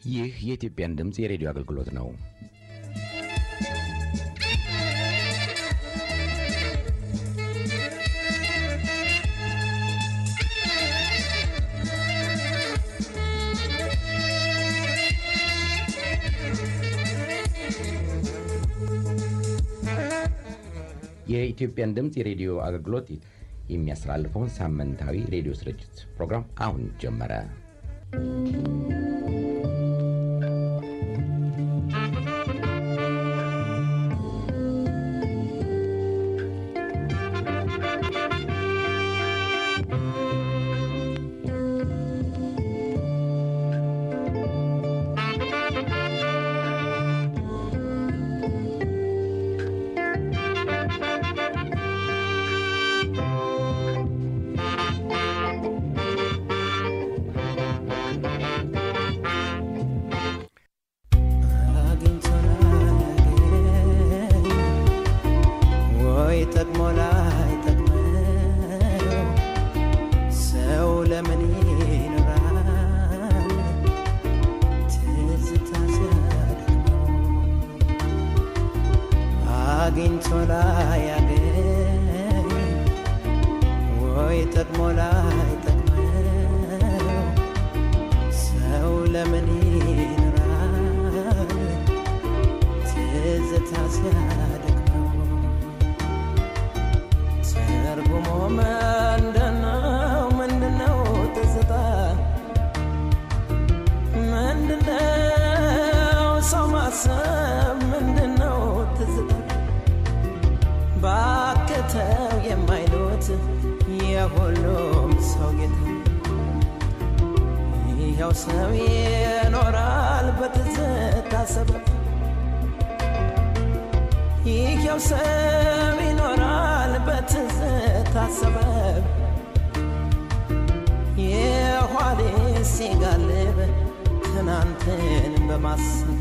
ይህ የኢትዮጵያን ድምፅ የሬዲዮ አገልግሎት ነው። የኢትዮጵያን ድምፅ የሬዲዮ አገልግሎት የሚያስተላልፈውን ሳምንታዊ ሬዲዮ ስርጭት ፕሮግራም አሁን ጀመረ። ወይ ጠቅሞ ላይ ጠቅመው ሰው ለምን ይኖራል ትዝታ ሲያደክመው አግኝቶ ላይ ያገኝ ወይ ጠቅሞ ላይ ጠቅመው ሰው ለምን ይኖራል ትዝታ ሲያደክመው ትርጉሙ ምንድነው? ምንድነው ትዝታ? ምንድነው ሰው ማሰብ? ምንድነው ትዝታ? ባክተው የማይሉት የሁሉም ሰው ጌታ ይኸው ሰው ይኖራል በትዝታ ሰበብ ይኸው ሰው ይኖራል በትዝታ ሰበብ የኋሌ ሲጋልብ ትናንትን በማሰብ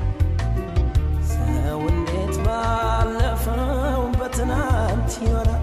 ሰው እንዴት ባለፈው በትናንት ይኖራል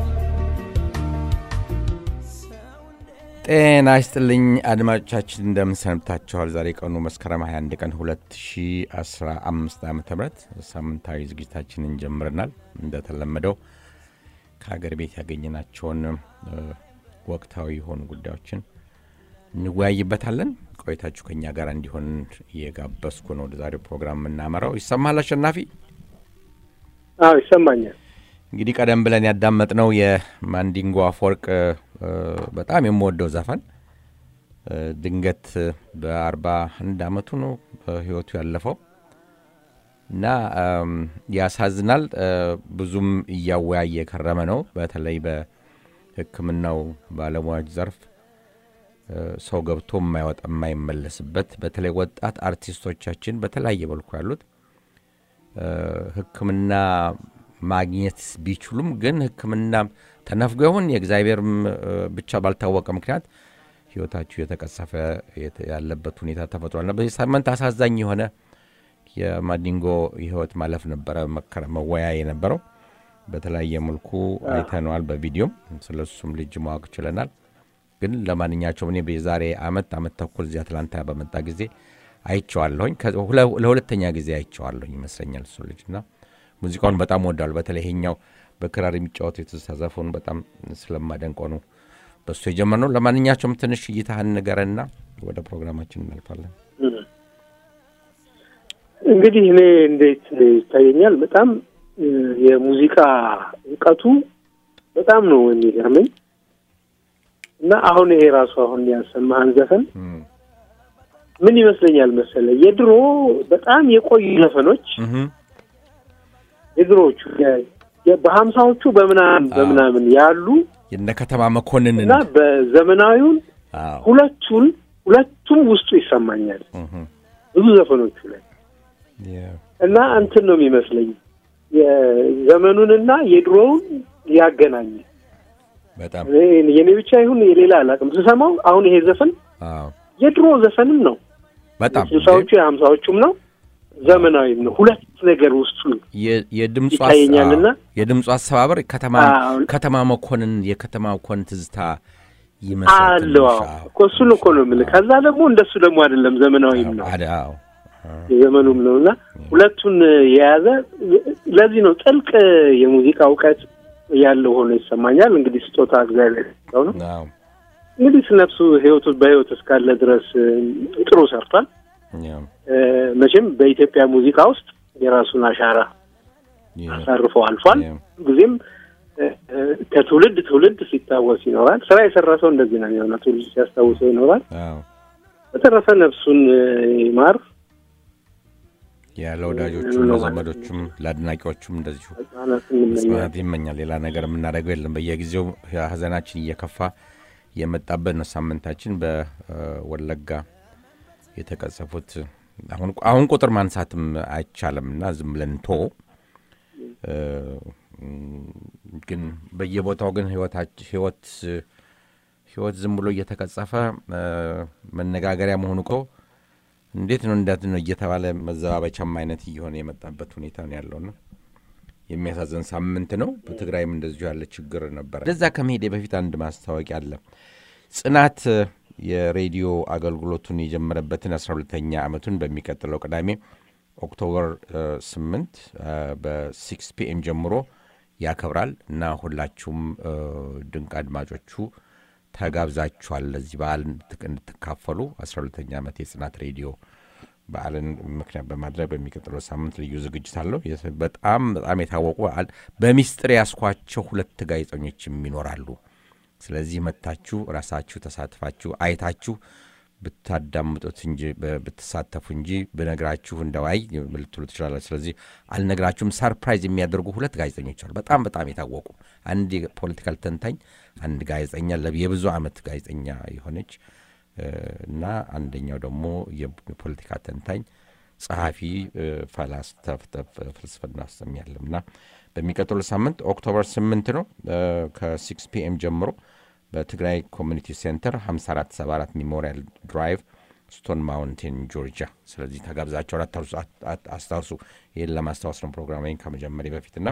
ሰው እንዴት ጤና ይስጥልኝ አድማጮቻችን እንደምን ሰንብታችኋል? ዛሬ ቀኑ መስከረም 21 ቀን 2015 ዓ ም ሳምንታዊ ዝግጅታችንን ጀምረናል። እንደተለመደው ከሀገር ቤት ያገኘናቸውን እ፣ ወቅታዊ የሆኑ ጉዳዮችን እንወያይበታለን። ቆይታችሁ ከኛ ጋር እንዲሆን እየጋበዝኩ ነው ወደ ዛሬው ፕሮግራም የምናመራው። ይሰማል አሸናፊ? አዎ ይሰማኛል። እንግዲህ ቀደም ብለን ያዳመጥነው የማንዲንጎ አፈወርቅ እ፣ በጣም የምወደው ዘፈን እ፣ ድንገት በአርባ አንድ አመቱ ነው ህይወቱ ያለፈው እና እም፣ ያሳዝናል። እ፣ ብዙም እያወያየ የከረመ ነው። በተለይ በሕክምናው ባለሙያዎች ዘርፍ እ፣ ሰው ገብቶ የማይወጣ የማይመለስበት በተለይ ወጣት አርቲስቶቻችን በተለያየ መልኩ ያሉት እ፣ ሕክምና ማግኘት ቢችሉም ግን ሕክምና ተነፍጎ ይሁን የእግዚአብሔርም እ፣ ብቻ ባልታወቀ ምክንያት ህይወታችሁ የተቀሰፈ የተ- ያለበት ሁኔታ ተፈጥሯልና በዚህ ሳምንት አሳዛኝ የሆነ የማዲንጎ የህይወት ማለፍ ነበረ መከረ- መወያ የነበረው በተለያየ መልኩ አይተነዋል። በቪዲዮም ስለ እሱም ልጅ ማወቅ ችለናል። ግን ለማንኛቸውም እኔ የዛሬ አመት አመት ተኩል እዚህ አትላንታ በመጣ ጊዜ አይቼዋለሁኝ። ከ- ሁለ- ለሁለተኛ ጊዜ አይቼዋለሁኝ ይመስለኛል እሱ ልጅ እና ሙዚቃውን በጣም ወዳሉ በተለይ ይሄኛው በክራር የሚጫወቱ የትዝታ ዘፈኑ በጣም ስለማደንቀው ነው በሱ የጀመርነው። ለማንኛቸውም ትንሽ እይታህን ንገረንና ወደ ፕሮግራማችን እናልፋለን። እንግዲህ እኔ እንዴት ይታየኛል፣ በጣም እ፣ የሙዚቃ እውቀቱ በጣም ነው የሚገርመኝ እና አሁን ይሄ ራሱ አሁን ያሰማህን ዘፈን እም፣ ምን ይመስለኛል መሰለ የድሮ በጣም የቆዩ ዘፈኖች እህም፣ የድሮዎቹ የ- የ- በሀምሳዎቹ በምናምን በምናምን ያሉ የነ ከተማ መኮንንን እና በዘመናዊውን አዎ፣ ሁለቱን ሁለቱም ውስጡ ይሰማኛል እህም፣ ብዙ ዘፈኖቹ ላይ የ- እና እንትን ነው የሚመስለኝ የዘመኑንና የድሮውን ያገናኝ በጣም እኔ- የኔ ብቻ ይሁን የሌላ አላውቅም። ስሰማው አሁን ይሄ ዘፈን አዎ፣ የድሮ ዘፈንም ነው በጣም ስልሳዎቹ የሀምሳዎቹም ነው ዘመናዊም ነው። ሁለት ነገር ውስጡ የ- የድምፁ አስ- ይታየኛልና አዎ፣ የድምፁ አሰባበር ከተማ አዎ። ከተማ መኮንን የከተማ መኮንን ትዝታ ይመስላል አለው ትንሽ። አዎ። እኮ እሱን እኮ ነው የምልህ። ከዛ ደግሞ እንደሱ ደግሞ አይደለም ዘመናዊም ነው አደ- አዎ የዘመኑም ነው እና ሁለቱን የያዘ ለዚህ ነው ጥልቅ የሙዚቃ እውቀት ያለው ሆኖ ይሰማኛል። እንግዲህ ስጦታ እግዚአብሔር ሰው ነው። አዎ እንግዲህ ነፍሱ ህይወቱ በህይወት እስካለ ድረስ እ፣ ጥሩ ሰርቷል። ያው እ፣ መቼም በኢትዮጵያ ሙዚቃ ውስጥ የራሱን አሻራ የ- አሳርፎ አልፏል። ያው ጊዜም እ፣ እ፣ ከትውልድ ትውልድ ሲታወስ ይኖራል። ስራ የሰራ ሰው እንደዚህ ነው የሚሆነው። ትውልድ ሲያስታውሰው ይኖራል። አዎ በተረፈ ነፍሱን እ፣ ይማር። ያ ለወዳጆቹም ለዘመዶቹም ለአድናቂዎቹም እንደዚሁ ህጻናት እንመኛለን። መጽናናት ይመኛል። ሌላ ነገር የምናደርገው የለም። በየጊዜው ሀዘናችን እየከፋ የመጣበት ነው። ሳምንታችን በወለጋ የተቀጸፉት አሁን አሁን ቁጥር ማንሳትም አይቻልም እና ዝም ብለን ቶ ግን በየቦታው ግን ህይወታች- ህይወት ህይወት ዝም ብሎ እየተቀጸፈ እ፣ መነጋገሪያ መሆኑ እኮ እንዴት ነው እንዳት ነው እየተባለ መዘባበቻም አይነት እየሆነ የመጣበት ሁኔታ ነው ያለውና የሚያሳዝን ሳምንት ነው። በትግራይም እንደዚሁ ያለ ችግር ነበረ። ወደዛ ከመሄዴ በፊት አንድ ማስታወቂያ አለ። ጽናት እ፣ የሬዲዮ አገልግሎቱን የጀመረበትን አስራ ሁለተኛ ዓመቱን በሚቀጥለው ቅዳሜ ኦክቶበር እ፣ ስምንት እ፣ በሲክስ ፒኤም ጀምሮ ያከብራል እና ሁላችሁም እ፣ ድንቅ አድማጮቹ ተጋብዛችኋል ለዚህ በዓል እንድትክ- እንድትካፈሉ አስራ ሁለተኛ ዓመት የጽናት ሬዲዮ በዓልን ምክንያት በማድረግ በሚቀጥለው ሳምንት ልዩ ዝግጅት አለው። የስ- በጣም በጣም የታወቁ በዓል በሚስጥር ያስኳቸው ሁለት ጋዜጠኞችም ይኖራሉ። ስለዚህ መታችሁ ራሳችሁ ተሳትፋችሁ አይታችሁ ብታዳምጡት እንጂ ብ- ብትሳተፉ እንጂ ብነግራችሁ እንደዋይ ልትሉ ትችላላችሁ። ስለዚህ አልነግራችሁም። ሰርፕራይዝ የሚያደርጉ ሁለት ጋዜጠኞች አሉ። በጣም በጣም የታወቁ አንድ የፖለቲካል ተንታኝ፣ አንድ ጋዜጠኛ ለ- የብዙ ዓመት ጋዜጠኛ የሆነች እ፣ እና አንደኛው ደግሞ የፖለቲካ ተንታኝ ጸሐፊ እ፣ ፈላስፍ ፍልስፍና ውስጥም ያለም እና በሚቀጥሉ ሳምንት ኦክቶበር ስምንት ነው እ፣ ከሲክስ ፒኤም ጀምሮ በትግራይ ኮሚኒቲ ሴንተር 5474 ሜሞሪያል ድራይቭ ስቶን ማውንቴን ጆርጂያ። ስለዚህ ተጋብዛቸውን አታርሱ- አት- አት- አስታውሱ። ይህን ለማስታወስ ነው ፕሮግራሜን ከመጀመሪያ በፊትና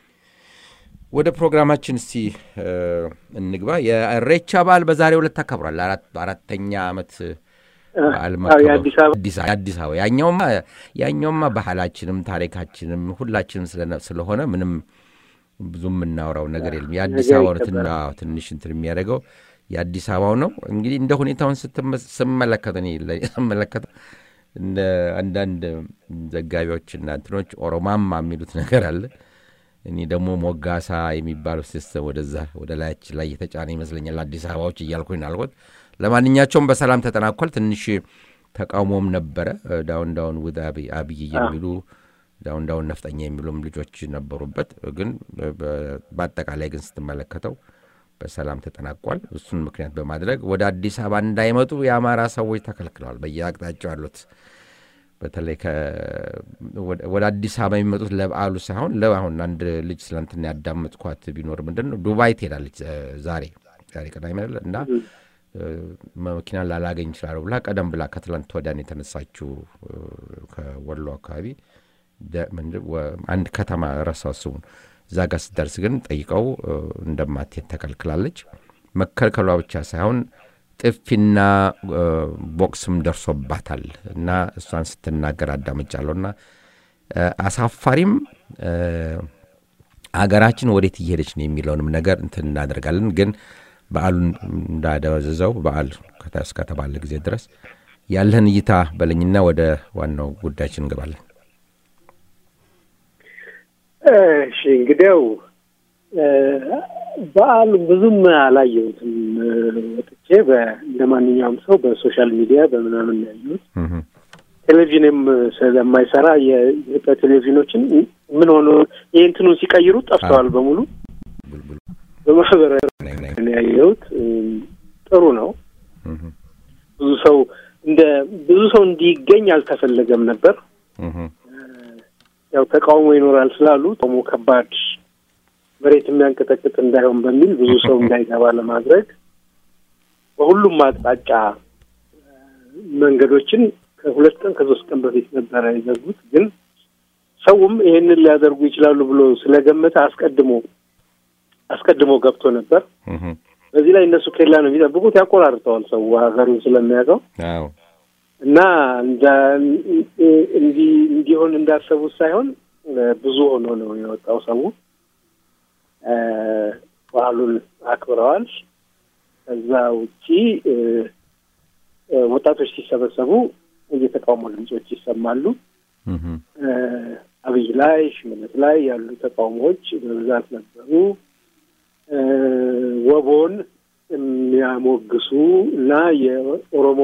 ወደ ፕሮግራማችን እስቲ እ፣ እንግባ። የኢሬቻ በዓል በዛሬው ዕለት ተከብሯል። አራት- አራተኛ ዓመት በዓል አዎ፣ መከበሩ የአዲስ አበባ አዲስ አበባ የአዲስ አበባ ያኛውማ ያኛውማ ባህላችንም ታሪካችንም ሁላችንም ስለነ- ስለሆነ ምንም ብዙ የምናወራው ነገር የለም። የአዲስ ነገር አበባው ነው ትን- ይከበራል። አዎ፣ ትንሽ እንትን የሚያደርገው የአዲስ አበባው ነው። እንግዲህ እንደ ሁኔታውን ስትመ- ስመለከት እኔ ለ- ስመለከት እንደ አንዳንድ ዘጋቢዎችና እንትኖች ኦሮማማ የሚሉት ነገር አለ። እኔ ደግሞ ሞጋሳ የሚባለው ሲስተም ወደዛ ወደ ላያችን ላይ የተጫነ ይመስለኛል አዲስ አበባዎች እያልኩኝ ነው አልኩት። ለማንኛቸውም በሰላም ተጠናቋል። ትንሽ ተቃውሞም ነበረ። ዳውን ዳውን ውድ አብይ አብይ የሚሉ ዳውን ዳውን ነፍጠኛ የሚሉም ልጆች ነበሩበት። ግን በ- በአጠቃላይ ግን ስትመለከተው በሰላም ተጠናቋል። እሱን ምክንያት በማድረግ ወደ አዲስ አበባ እንዳይመጡ የአማራ ሰዎች ተከልክለዋል። በየአቅጣጫው ያሉት በተለይ ከ- ወደ- ወደ አዲስ አበባ የሚመጡት ለበዓሉ ሳይሆን ለአሁን አንድ ልጅ ስለንትና ያዳመጥኳት ቢኖር ምንድን ነው ዱባይ ትሄዳለች እ፣ ዛሬ ዛሬ ቅዳሜ አይደለ እና እ፣ መኪና ላላገኝ ይችላሉ ብላ ቀደም ብላ ከትላንት ወዲያን የተነሳችው እ፣ ከወሎ አካባቢ ደ- ምንድን ወ- አንድ ከተማ ረሳው ስሙን እዛ ጋር ስትደርስ ግን ጠይቀው እ፣ እንደማትሄድ ተከልክላለች። መከልከሏ ብቻ ሳይሆን ጥፊና እ፣ ቦክስም ደርሶባታል እና እሷን ስትናገር አዳምጫለሁ እና እ፣ አሳፋሪም እ፣ አገራችን ወዴት እየሄደች ነው የሚለውንም ነገር እንትን እናደርጋለን። ግን በዓሉን እንዳደበዝዘው በዓል ከተ- እስከተባለ ጊዜ ድረስ ያለህን እይታ በለኝና ወደ ዋናው ጉዳያችን እንገባለን። እሺ እንግዲያው እ፣ በዓሉ ብዙም አላየሁትም። እ፣ ወጥቼ በ- እንደ ማንኛውም ሰው በሶሻል ሚዲያ በምናምን ነው ያየሁት። እህ፣ ቴሌቪዥንም ስለማይሰራ የኢትዮጵያ ቴሌቪዥኖችን ምን ሆኖ የእንትኑን ሲቀይሩ ጠፍተዋል በሙሉ። ቡልቡል በማህበራዊ ነኝ ነኝ። ነው ያየሁት። እ፣ ጥሩ ነው። እህ፣ ብዙ ሰው እንደ ብዙ ሰው እንዲገኝ አልተፈለገም ነበር። እህ፣ ያው ተቃውሞ ይኖራል ስላሉ ተቃውሞ ከባድ መሬት የሚያንቀጠቅጥ እንዳይሆን በሚል ብዙ ሰው እንዳይገባ ለማድረግ በሁሉም አቅጣጫ እ፣ መንገዶችን ከሁለት ቀን ከሶስት ቀን በፊት ነበረ የዘጉት። ግን ሰውም ይሄንን ሊያደርጉ ይችላሉ ብሎ ስለገመተ አስቀድሞ አስቀድሞ ገብቶ ነበር። እህ፣ በዚህ ላይ እነሱ ኬላ ነው የሚጠብቁት፣ ያቆራርጠዋል ሰው ሀገሩን ስለሚያውቀው አዎ እና እንዲህ እንዲሆን እንዳሰቡት ሳይሆን ብዙ ሆኖ ነው የወጣው ሰው በዓሉን አክብረዋል። ከዛ ውጪ ወጣቶች ሲሰበሰቡ የተቃውሞ ድምጾች ይሰማሉ። አብይ ላይ ሽመልስ ላይ ያሉ ተቃውሞዎች በብዛት ነበሩ። ወቦን የሚያሞግሱ እና የኦሮሞ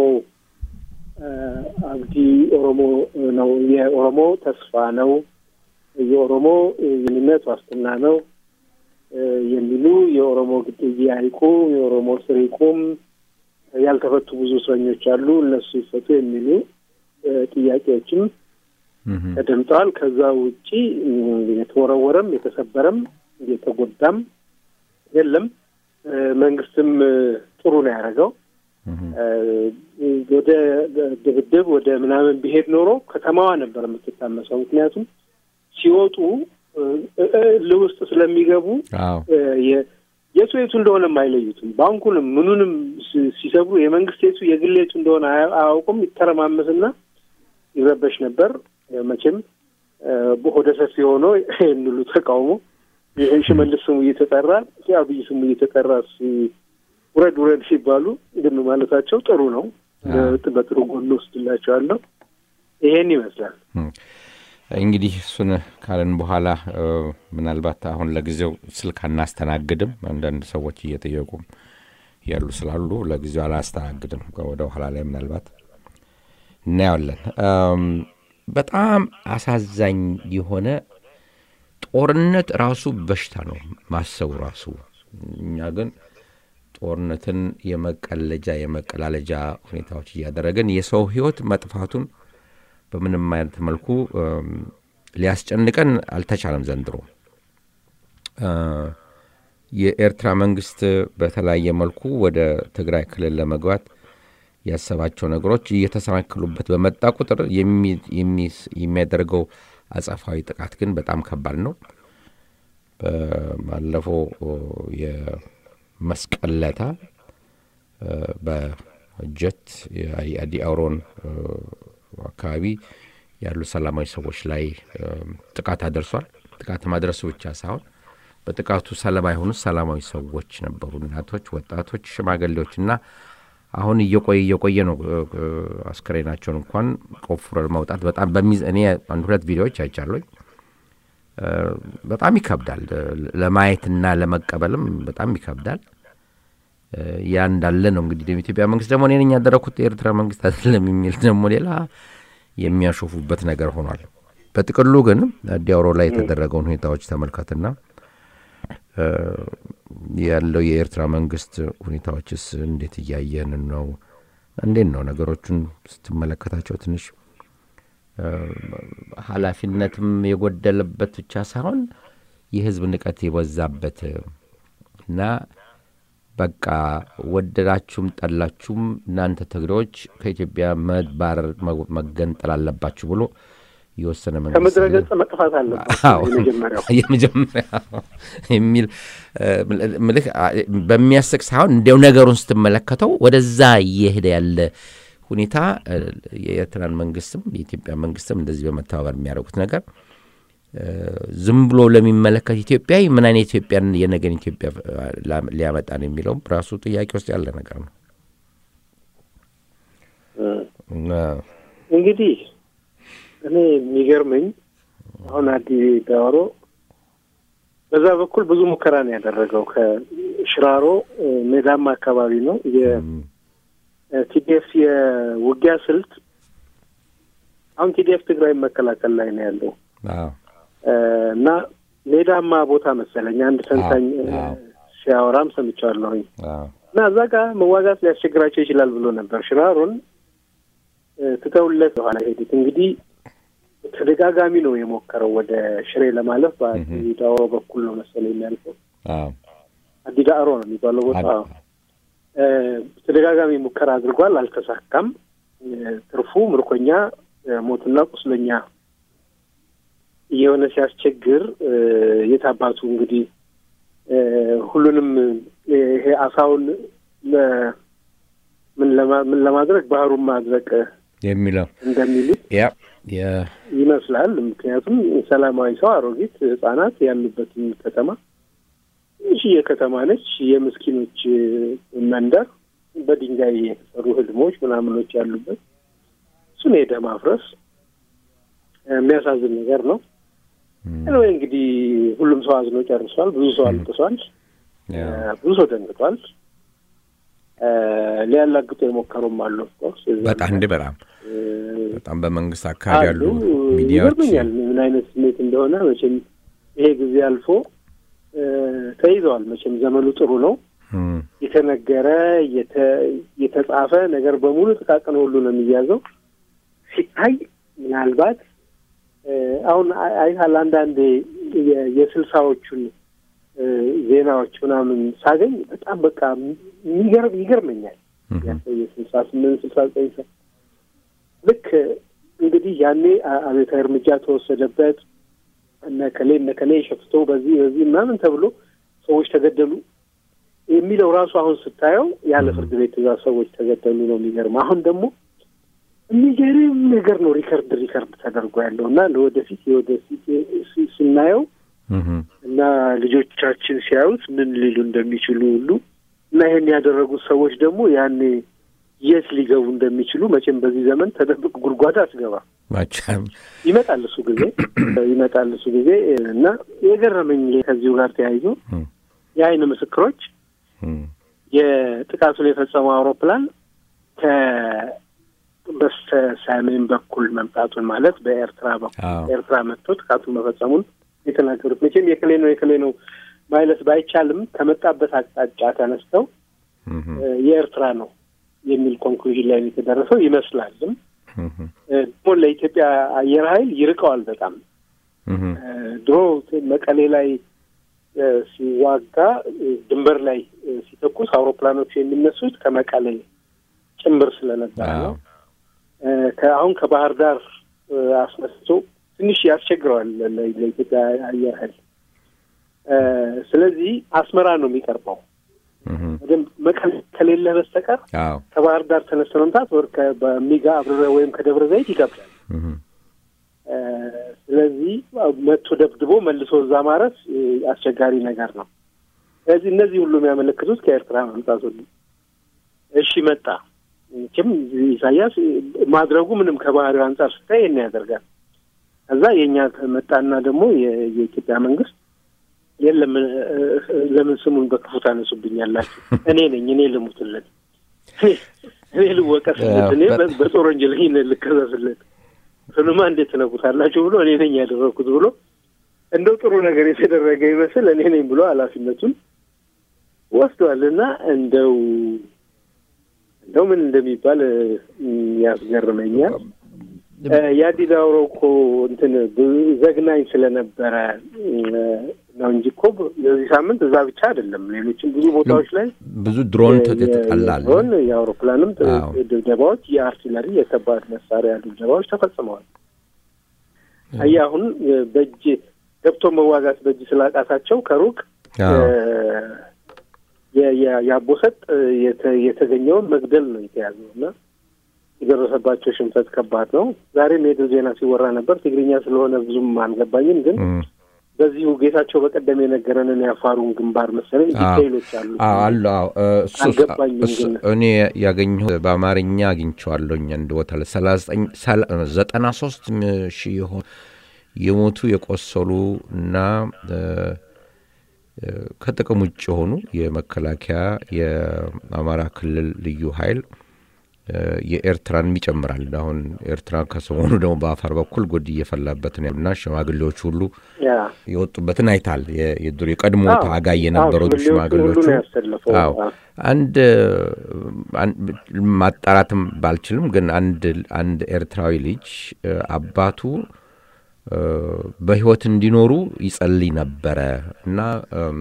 አብዲ ኦሮሞ ነው፣ የኦሮሞ ተስፋ ነው፣ የኦሮሞ የኔነት ዋስትና ነው የሚሉ የኦሮሞ ግድያ ይቁም፣ የኦሮሞ እስር ይቁም፣ ያልተፈቱ ብዙ እስረኞች አሉ፣ እነሱ ይፈቱ የሚሉ ጥያቄዎችም ተደምጠዋል። ከዛ ውጪ የተወረወረም የተሰበረም የተጎዳም የለም። መንግስትም ጥሩ ነው ያደረገው። ወደ ድብድብ ወደ ምናምን ቢሄድ ኖሮ ከተማዋ ነበር የምትታመሰው። ምክንያቱም ሲወጡ ልውስጥ ስለሚገቡ የቱ የቱ እንደሆነም አይለዩትም። ባንኩንም ምኑንም ሲሰብሩ የመንግስት የቱ የግል የቱ እንደሆነ አያውቁም። ይተረማመስና ይረበሽ ነበር። መቼም ሆደ ሰፊ ሆኖ የሚሉ ተቃውሞ ሽመልስ ስሙ እየተጠራ አብይ ስሙ እየተጠራ ውረድ ውረድ ሲባሉ ግን ማለታቸው ጥሩ ነው። በጥሩ ጎን ወስድላቸዋለሁ። ይሄን ይመስላል። እንግዲህ እሱን ካለን በኋላ ምናልባት አሁን ለጊዜው ስልክ አናስተናግድም። አንዳንድ ሰዎች እየጠየቁ ያሉ ስላሉ ለጊዜው አላስተናግድም። ወደ ኋላ ላይ ምናልባት እናየዋለን። በጣም አሳዛኝ የሆነ ጦርነት ራሱ በሽታ ነው ማሰቡ ራሱ። እኛ ግን ጦርነትን የመቀለጃ የመቀላለጃ ሁኔታዎች እያደረግን የሰው ሕይወት መጥፋቱን በምንም አይነት መልኩ ሊያስጨንቀን አልተቻለም። ዘንድሮ የኤርትራ መንግስት በተለያየ መልኩ ወደ ትግራይ ክልል ለመግባት ያሰባቸው ነገሮች እየተሰናክሉበት በመጣ ቁጥር የሚያደርገው አጸፋዊ ጥቃት ግን በጣም ከባድ ነው። ባለፈው የመስቀል ለታ በጀት የአዲ አውሮን አካባቢ ያሉ ሰላማዊ ሰዎች ላይ ጥቃት አደርሷል። ጥቃት ማድረሱ ብቻ ሳይሆን በጥቃቱ ሰለባ የሆኑት ሰላማዊ ሰዎች ነበሩ። እናቶች፣ ወጣቶች፣ ሽማግሌዎች እና አሁን እየቆየ እየቆየ ነው አስከሬናቸውን እንኳን ቆፍረን ማውጣት በጣም በሚዝ እኔ አንድ ሁለት ቪዲዮዎች አይቻለኝ። በጣም ይከብዳል ለማየትና ለመቀበልም በጣም ይከብዳል። ያ እንዳለ ነው እንግዲህ ኢትዮጵያ መንግስት ደግሞ እኔ ነኝ ያደረኩት የኤርትራ መንግስት አይደለም የሚል ደግሞ ሌላ የሚያሾፉበት ነገር ሆኗል። በጥቅሉ ግን አዲያውሮ ላይ የተደረገውን ሁኔታዎች ተመልከትና ያለው የኤርትራ መንግስት ሁኔታዎችስ እንዴት እያየን ነው? እንዴት ነው ነገሮቹን ስትመለከታቸው ትንሽ ኃላፊነትም የጎደለበት ብቻ ሳይሆን የህዝብ ንቀት የበዛበት እና በቃ ወደዳችሁም ጠላችሁም እናንተ ትግሬዎች ከኢትዮጵያ መባረር መገንጠል አለባችሁ ብሎ የወሰነ መንግስት ከምድረ ገጽ መጥፋት አለበት የመጀመሪያ የሚል ምልክ በሚያስቅ ሳይሆን እንዲያው ነገሩን ስትመለከተው ወደዛ እየሄደ ያለ ሁኔታ የኤርትራን መንግስትም የኢትዮጵያ መንግስትም እንደዚህ በመተባበር የሚያደርጉት ነገር ዝም ብሎ ለሚመለከት ኢትዮጵያዊ ምን አይነት ኢትዮጵያን የነገን ኢትዮጵያ ሊያመጣ ነው የሚለውም ራሱ ጥያቄ ውስጥ ያለ ነገር ነው። እንግዲህ እኔ የሚገርመኝ አሁን አዲ ዳዋሮ በዛ በኩል ብዙ ሙከራ ነው ያደረገው። ከሽራሮ ሜዳማ አካባቢ ነው የቲዲኤፍ የውጊያ ስልት። አሁን ቲዲኤፍ ትግራይ መከላከል ላይ ነው ያለው እና ሜዳማ ቦታ መሰለኝ አንድ ተንታኝ ሲያወራም ሰምቻለሁኝ። እና እዛ ጋር መዋጋት ሊያስቸግራቸው ይችላል ብሎ ነበር። ሽራሮን ትተውለት በኋላ ሄዱት። እንግዲህ ተደጋጋሚ ነው የሞከረው ወደ ሽሬ ለማለፍ በአዲዳሮ በኩል ነው መሰለኝ የሚያልፈው። አዲዳሮ ነው የሚባለው ቦታ። ተደጋጋሚ ሙከራ አድርጓል፣ አልተሳካም። ትርፉ ምርኮኛ፣ ሞትና ቁስለኛ እየሆነ ሲያስቸግር የታባቱ እንግዲህ ሁሉንም ይሄ አሳውን ምን ለማድረግ ባህሩን ማድረቅ የሚለው እንደሚሉት ያ የ- ይመስላል። ምክንያቱም ሰላማዊ ሰው አሮጊት፣ ህጻናት ያሉበትን ከተማ ትንሽዬ ከተማ ነች። የምስኪኖች መንደር በድንጋይ የተሰሩ ህልሞች ምናምኖች ያሉበት እሱን ሄደ ማፍረስ የሚያሳዝን ነገር ነው። ወይ እንግዲህ ሁሉም ሰው አዝኖ ጨርሷል። ብዙ ሰው አልቅሷል። ያ፣ ብዙ ሰው ደንግጧል። ሊያላግጡ የሞከሩም አሉ። ኦፍኮርስ በጣም እንዴ በጣም በጣም በመንግስት አካባቢ ያሉ አሉ። ሚዲያዎች ይገርመኛል ምን አይነት ስሜት እንደሆነ መቼም ይሄ ጊዜ አልፎ እ፣ ተይዘዋል። መቼም ዘመኑ ጥሩ ነው። እም፣ የተነገረ የተ- የተጻፈ ነገር በሙሉ ጥቃቅን ሁሉ ነው የሚያዘው። ሲታይ ምናልባት እ፣ አሁን አይ- አይተሃል አንዳንዴ የ- የስልሳዎቹን እ፣ ዜናዎች ምናምን ሳገኝ በጣም በቃ የሚገርም ይገርመኛል። እም፣ የስልሳ ስምንት ስልሳ ዘጠኝ ሰ ልክ እንግዲህ ያኔ አ- አብዮታዊ እርምጃ ተወሰደበት እነ ከሌ እነ ከሌ ሸፍቶ በዚህ በዚህ ምናምን ተብሎ ሰዎች ተገደሉ የሚለው ራሱ አሁን ስታየው ያለ ፍርድ ቤት ትዕዛዝ ሰዎች ተገደሉ ነው የሚገርም። አሁን ደግሞ የሚገርም ነገር ነው ሪከርድ ሪከርድ ተደርጎ ያለው እና ለወደፊት የወደፊት ስ- ስናየው እም፣ እና ልጆቻችን ሲያዩት ምን ሊሉ እንደሚችሉ ሁሉ እና ይሄን ያደረጉት ሰዎች ደግሞ ያኔ የት ሊገቡ እንደሚችሉ መቼም በዚህ ዘመን ተደብቅ ጉድጓድ አትገባ። መቼም ይመጣል እሱ ጊዜ ይመጣል እሱ ጊዜ እና የገረመኝ ከዚሁ ጋር ተያይዞ እም፣ የአይን ምስክሮች እም፣ የጥቃቱን የፈጸመው አውሮፕላን ከበስተ ሰሜን በኩል መምጣቱን ማለት በኤርትራ በኩል አዎ። ኤርትራ መጥቶ ጥቃቱን መፈጸሙን የተናገሩት መቼም የክሌ ነው የክሌ ነው ማለት ባይቻልም ከመጣበት አቅጣጫ ተነስተው እም፣ እ፣ የኤርትራ ነው የሚል ኮንክሉዥን ላይ ነው የተደረሰው ይመስላልም። እም፣ እ፣ ደግሞ ለኢትዮጵያ አየር ኃይል ይርቀዋል በጣም እም፣ እ፣ ድሮ መቀሌ ላይ እ፣ ሲዋጋ እ፣ ድንበር ላይ እ፣ ሲተኩስ አውሮፕላኖቹ የሚነሱት ከመቀሌ ጭምር ስለነበረ አዎ። ነው። እ፣ ከአሁን ከባህር ዳር እ፣ አስነስቶ ትንሽ ያስቸግረዋል ለ- ለ- ለኢትዮጵያ አየር ኃይል። እ፣ ስለዚህ አስመራ ነው የሚቀርበው። እም፣ በደንብ መቀሌ ከሌለህ በስተቀር አዎ። ከባህር ዳር ተነስተ መምታት ወር ከ- በሚጋ አብረረ ወይም ከደብረ ዘይት ይከብዳል። እም፣ እ፣ ስለዚህ መቶ ደብድቦ መልሶ እዛ ማረፍ እ፣ አስቸጋሪ ነገር ነው። ስለዚህ እነዚህ ሁሉ የሚያመለክቱት ከኤርትራ መምጣቱ ነው። እሺ መጣ። መቼም ኢሳያስ ማድረጉ ምንም ከባህሪው አንጻር ስታይ ይሄን ያደርጋል። ከዛ የእኛ መጣና ደግሞ የ- የኢትዮጵያ መንግስት የለም እ፣ እ፣ ለምን ስሙን በክፉ ታነሱብኛላችሁ? እኔ ነኝ እኔ ልሙትለት እኔ ልወቀስለት እኔ በ- በጦር ወንጀለኝነት ልከሰስለት ስኑማ እንዴት ትነኩታላችሁ ብሎ እኔ ነኝ ያደረግኩት ብሎ እንደው ጥሩ ነገር የተደረገ ይመስል እኔ ነኝ ብሎ ኃላፊነቱን ወስዷል። እና እንደው እንደው ምን እንደሚባል እ፣ ያስገርመኛል። እ፣ የአዲስ አበባው እኮ እንትን ብ- ዘግናኝ ስለነበረ እ፣ ነው እንጂ እኮ የዚህ ሳምንት እዛ ብቻ አይደለም፣ ሌሎችም ብዙ ቦታዎች ላይ ብዙ ድሮን የ- ተጠላል። የድሮን የአውሮፕላንም ጥ- አዎ። ድብደባዎች፣ የአርቲለሪ የከባድ መሳሪያ ድብደባዎች ተፈጽመዋል። አየህ አሁን እ፣ በእጅ ገብቶ መዋጋት በእጅ ስላቃታቸው ከሩቅ አዎ። እ፣ የ- የ- የአቦሰጥ እ፣ የተ- የተገኘውን መግደል ነው የተያዘው እና የደረሰባቸው ሽንፈት ከባድ ነው። ዛሬም የድል ዜና ሲወራ ነበር። ትግርኛ ስለሆነ ብዙም አልገባኝም፣ ግን እም፣ በዚሁ ጌታቸው በቀደም የነገረንን የአፋሩን ግንባር መሰለኝ አዎ። ዲቴይሎች አሉ። አዎ፣ አሉ አዎ። እ፣ እሱ አልገባኝም እሱ ግን። እኔ ያገኘሁ በአማርኛ አግኝቼዋለሁኝ አንድ ቦታ ላይ ሰላሳ ዘጠኝ ሰላ- ዘጠና ሶስት ሺህ የሆኑ የሞቱ የቆሰሉ እና እ፣ እ፣ ከጥቅም ውጭ የሆኑ የመከላከያ የአማራ ክልል ልዩ ኃይል እ፣ የኤርትራንም ይጨምራል። አሁን ኤርትራ ከሰሞኑ ደግሞ በአፋር በኩል ጉድ እየፈላበት ነው እና ሽማግሌዎች ሁሉ ያ የወጡበትን አይታል። የ- የድሮ የቀድሞ አዎ፣ ታጋይ አዎ፣ የነበሩት ሽማግሌዎቹ ሽማግሌዎቹ ሁሉ ነው ያሰለፈው። አዎ አዎ። አንድ አን- ማጣራትም ባልችልም ግን አንድ አንድ ኤርትራዊ ልጅ እ፣ አባቱ እ፣ በሕይወት እንዲኖሩ ይጸልይ ነበረ እና እም፣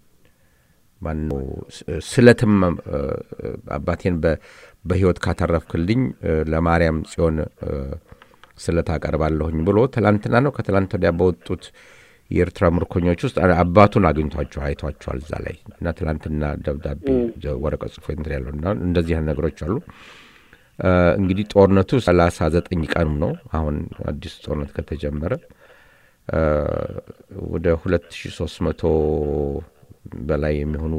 ማነው ስ- ስለትም እ፣ አባቴን በ- በሕይወት ካተረፍክልኝ እ፣ ለማርያም ጽዮን እ፣ ስለት አቀርባለሁኝ ብሎ ትላንትና ነው ከትላንት ወዲያ በወጡት የኤርትራ ምርኮኞች ውስጥ አ- አባቱን አግኝቷቸው አይቷቸዋል እዛ ላይ እና ትላንትና ደብዳቤ ደ- ወረቀት ጽፎ እንትን ያለው እና እንደዚህ አይነት ነገሮች አሉ። እንግዲህ ጦርነቱ ሰላሳ ዘጠኝ ቀኑ ነው አሁን አዲሱ ጦርነት ከተጀመረ ወደ ሁለት ሺ ሶስት መቶ በላይ የሚሆኑ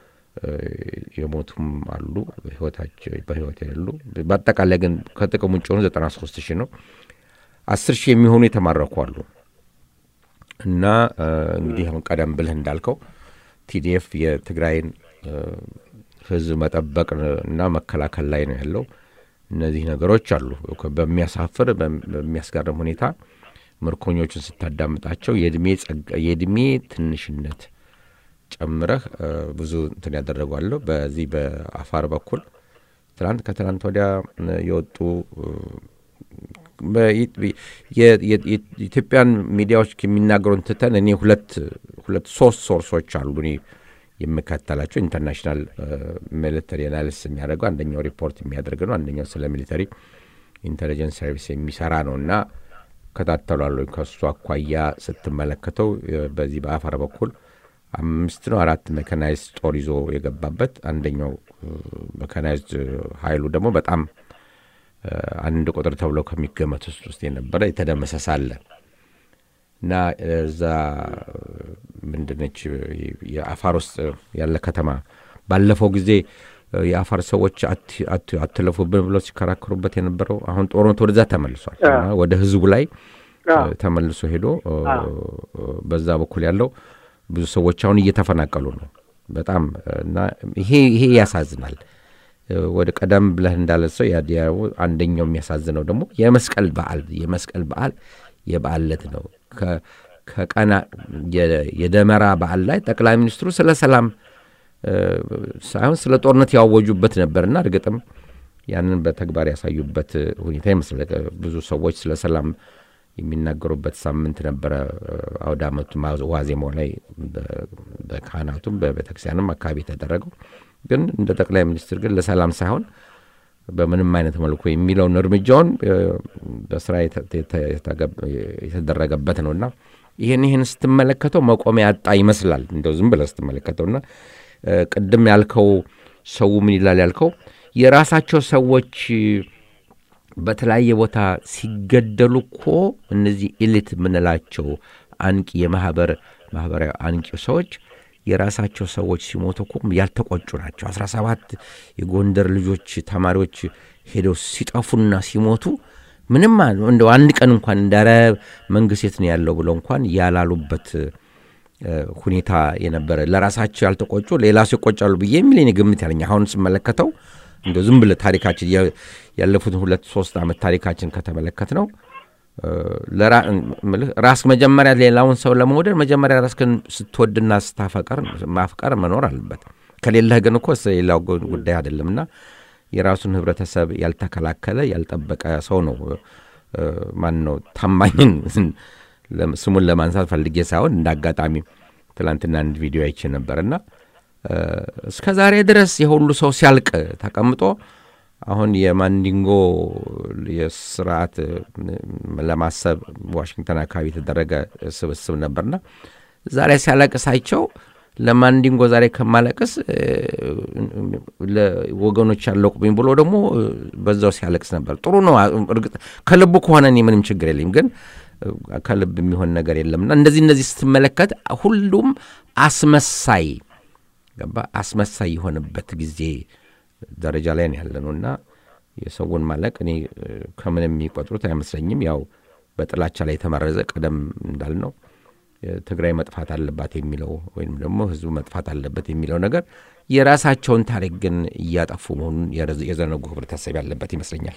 የሞቱም አሉ ህይወታቸው በህይወት የሌሉ በአጠቃላይ ግን ከጥቅም ውጭ ሆኑ ዘጠና ሶስት ሺህ ነው አስር ሺህ የሚሆኑ የተማረኩ አሉ እና እንግዲህ አሁን ቀደም ብልህ እንዳልከው ቲዲኤፍ የትግራይን ህዝብ መጠበቅ እና መከላከል ላይ ነው ያለው እነዚህ ነገሮች አሉ በሚያሳፍር በሚያስገርም ሁኔታ ምርኮኞቹን ስታዳምጣቸው የእድሜ ትንሽነት ጨምረህ ብዙ እንትን ያደረጓለሁ በዚህ በአፋር በኩል ትናንት ከትናንት ወዲያ የወጡ የኢትዮጵያን ሚዲያዎች የሚናገሩን ትተን እኔ ሁለት ሁለት ሶስት ሶርሶች አሉ እኔ የምከተላቸው ኢንተርናሽናል ሚሊተሪ አናሊሲስ የሚያደርገው አንደኛው ሪፖርት የሚያደርግ ነው አንደኛው ስለ ሚሊተሪ ኢንቴሊጀንስ ሰርቪስ የሚሰራ ነው እና ከታተሏሉ ከእሱ አኳያ ስትመለከተው በዚህ በአፋር በኩል አምስት ነው አራት መካናይዝድ ጦር ይዞ የገባበት አንደኛው መካናይዝድ ኃይሉ ደግሞ በጣም አንድ ቁጥር ተብለው ከሚገመት ውስጥ ውስጥ የነበረ የተደመሰሰ አለ እና እዛ ምንድነች የአፋር ውስጥ ያለ ከተማ ባለፈው ጊዜ የአፋር ሰዎች አትለፉብን ብለው ሲከራከሩበት የነበረው አሁን ጦርነቱ ወደዛ ተመልሷል ወደ ህዝቡ ላይ ተመልሶ ሄዶ በዛ በኩል ያለው ብዙ ሰዎች አሁን እየተፈናቀሉ ነው በጣም እና ይሄ ይሄ ያሳዝናል ወደ ቀደም ብለህ እንዳለ ሰው ያዲያው አንደኛው የሚያሳዝነው ደግሞ የመስቀል በዓል የመስቀል በዓል የበዓል ዕለት ነው ከቀና የደመራ በዓል ላይ ጠቅላይ ሚኒስትሩ ስለ ሰላም ሳይሆን ስለ ጦርነት ያወጁበት ነበርና እርግጥም ያንን በተግባር ያሳዩበት ሁኔታ ይመስላል ብዙ ሰዎች ስለ ሰላም የሚናገሩበት ሳምንት ነበረ አውደ አመቱ ዋዜማው ላይ በካህናቱም በቤተክርስቲያንም አካባቢ የተደረገው ግን እንደ ጠቅላይ ሚኒስትር ግን ለሰላም ሳይሆን በምንም አይነት መልኩ የሚለውን እርምጃውን በስራ የተደረገበት ነውና ይህን ይህን ስትመለከተው መቆሚያ ያጣ ይመስላል እንደው ዝም ብለ ስትመለከተውና ቅድም ያልከው ሰው ምን ይላል ያልከው የራሳቸው ሰዎች በተለያየ ቦታ ሲገደሉ እኮ እነዚህ ኤሊት የምንላቸው አንቂ የማህበር ማህበራዊ አንቂ ሰዎች የራሳቸው ሰዎች ሲሞቱ እኮ ያልተቆጩ ናቸው። አስራ ሰባት የጎንደር ልጆች ተማሪዎች ሄደው ሲጠፉና ሲሞቱ ምንም እንደው አንድ ቀን እንኳን እንዳረ መንግስት የት ነው ያለው ብለው እንኳን ያላሉበት ሁኔታ የነበረ ለራሳቸው ያልተቆጩ ሌላ ሰው ይቆጫሉ ብዬ የሚል እኔ ግምት ያለኝ አሁን ስመለከተው እንደ ዝም ብለህ ታሪካችን ያለፉትን ሁለት ሶስት ዓመት ታሪካችን ከተመለከት ነው ራስ መጀመሪያ ሌላውን ሰው ለመውደድ መጀመሪያ ራስህን ስትወድና ስታፈቀር ማፍቀር መኖር አለበት። ከሌለህ ግን እኮ ሌላው ጉዳይ አይደለምና የራሱን ህብረተሰብ ያልተከላከለ ያልጠበቀ ሰው ነው ማን ነው ታማኝን ስሙን ለማንሳት ፈልጌ ሳይሆን እንደ አጋጣሚ ትላንትና አንድ ቪዲዮ አይቼ ነበርና እስከ ዛሬ ድረስ የሁሉ ሰው ሲያልቅ ተቀምጦ አሁን የማንዲንጎ የስርዓት ለማሰብ ዋሽንግተን አካባቢ የተደረገ ስብስብ ነበርና ዛሬ ሲያለቅሳቸው ለማንዲንጎ ዛሬ ከማለቅስ ወገኖች ያለቁብኝ ብሎ ደግሞ በዛው ሲያለቅስ ነበር። ጥሩ ነው። እርግጥ ከልቡ ከሆነ እኔ ምንም ችግር የለኝም፣ ግን ከልብ የሚሆን ነገር የለምና እንደዚህ እነዚህ ስትመለከት ሁሉም አስመሳይ ገባ አስመሳይ የሆነበት ጊዜ ደረጃ ላይ ነው ያለ ነው እና የሰውን ማለቅ እኔ ከምንም የሚቆጥሩት አይመስለኝም። ያው በጥላቻ ላይ የተመረዘ ቀደም እንዳልነው ትግራይ መጥፋት አለባት የሚለው ወይም ደግሞ ህዝቡ መጥፋት አለበት የሚለው ነገር የራሳቸውን ታሪክ ግን እያጠፉ መሆኑን የዘነጉ ህብረተሰብ ያለበት ይመስለኛል።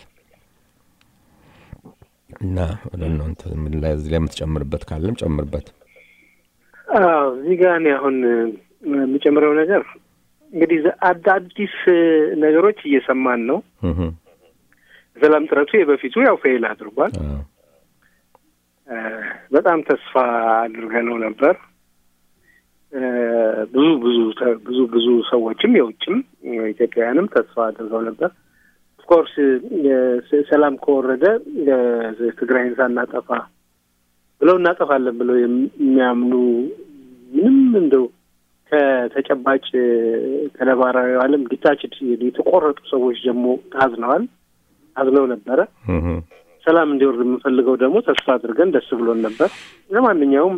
እና እናንተ ምን ላይ እዚህ ላይ የምትጨምርበት ካለም ጨምርበት። እዚህ ጋር እኔ አሁን የምጨምረው ነገር እንግዲህ አዳዲስ ነገሮች እየሰማን ነው። ሰላም ጥረቱ የበፊቱ ያው ፌል አድርጓል። በጣም ተስፋ አድርገነው ነበር። ብዙ ብዙ ብዙ ብዙ ሰዎችም የውጭም ኢትዮጵያውያንም ተስፋ አድርገው ነበር። ኦፍኮርስ ሰላም ከወረደ ትግራይን ሳናጠፋ ብለው እናጠፋለን ብለው የሚያምኑ ምንም እንደው ከተጨባጭ ከነባራዊ ዓለም ዲታችድ የተቆረጡ ሰዎች ደግሞ ታዝነዋል። አዝነው ነበረ። ሰላም እንዲወርድ የምንፈልገው ደግሞ ተስፋ አድርገን ደስ ብሎን ነበር። ለማንኛውም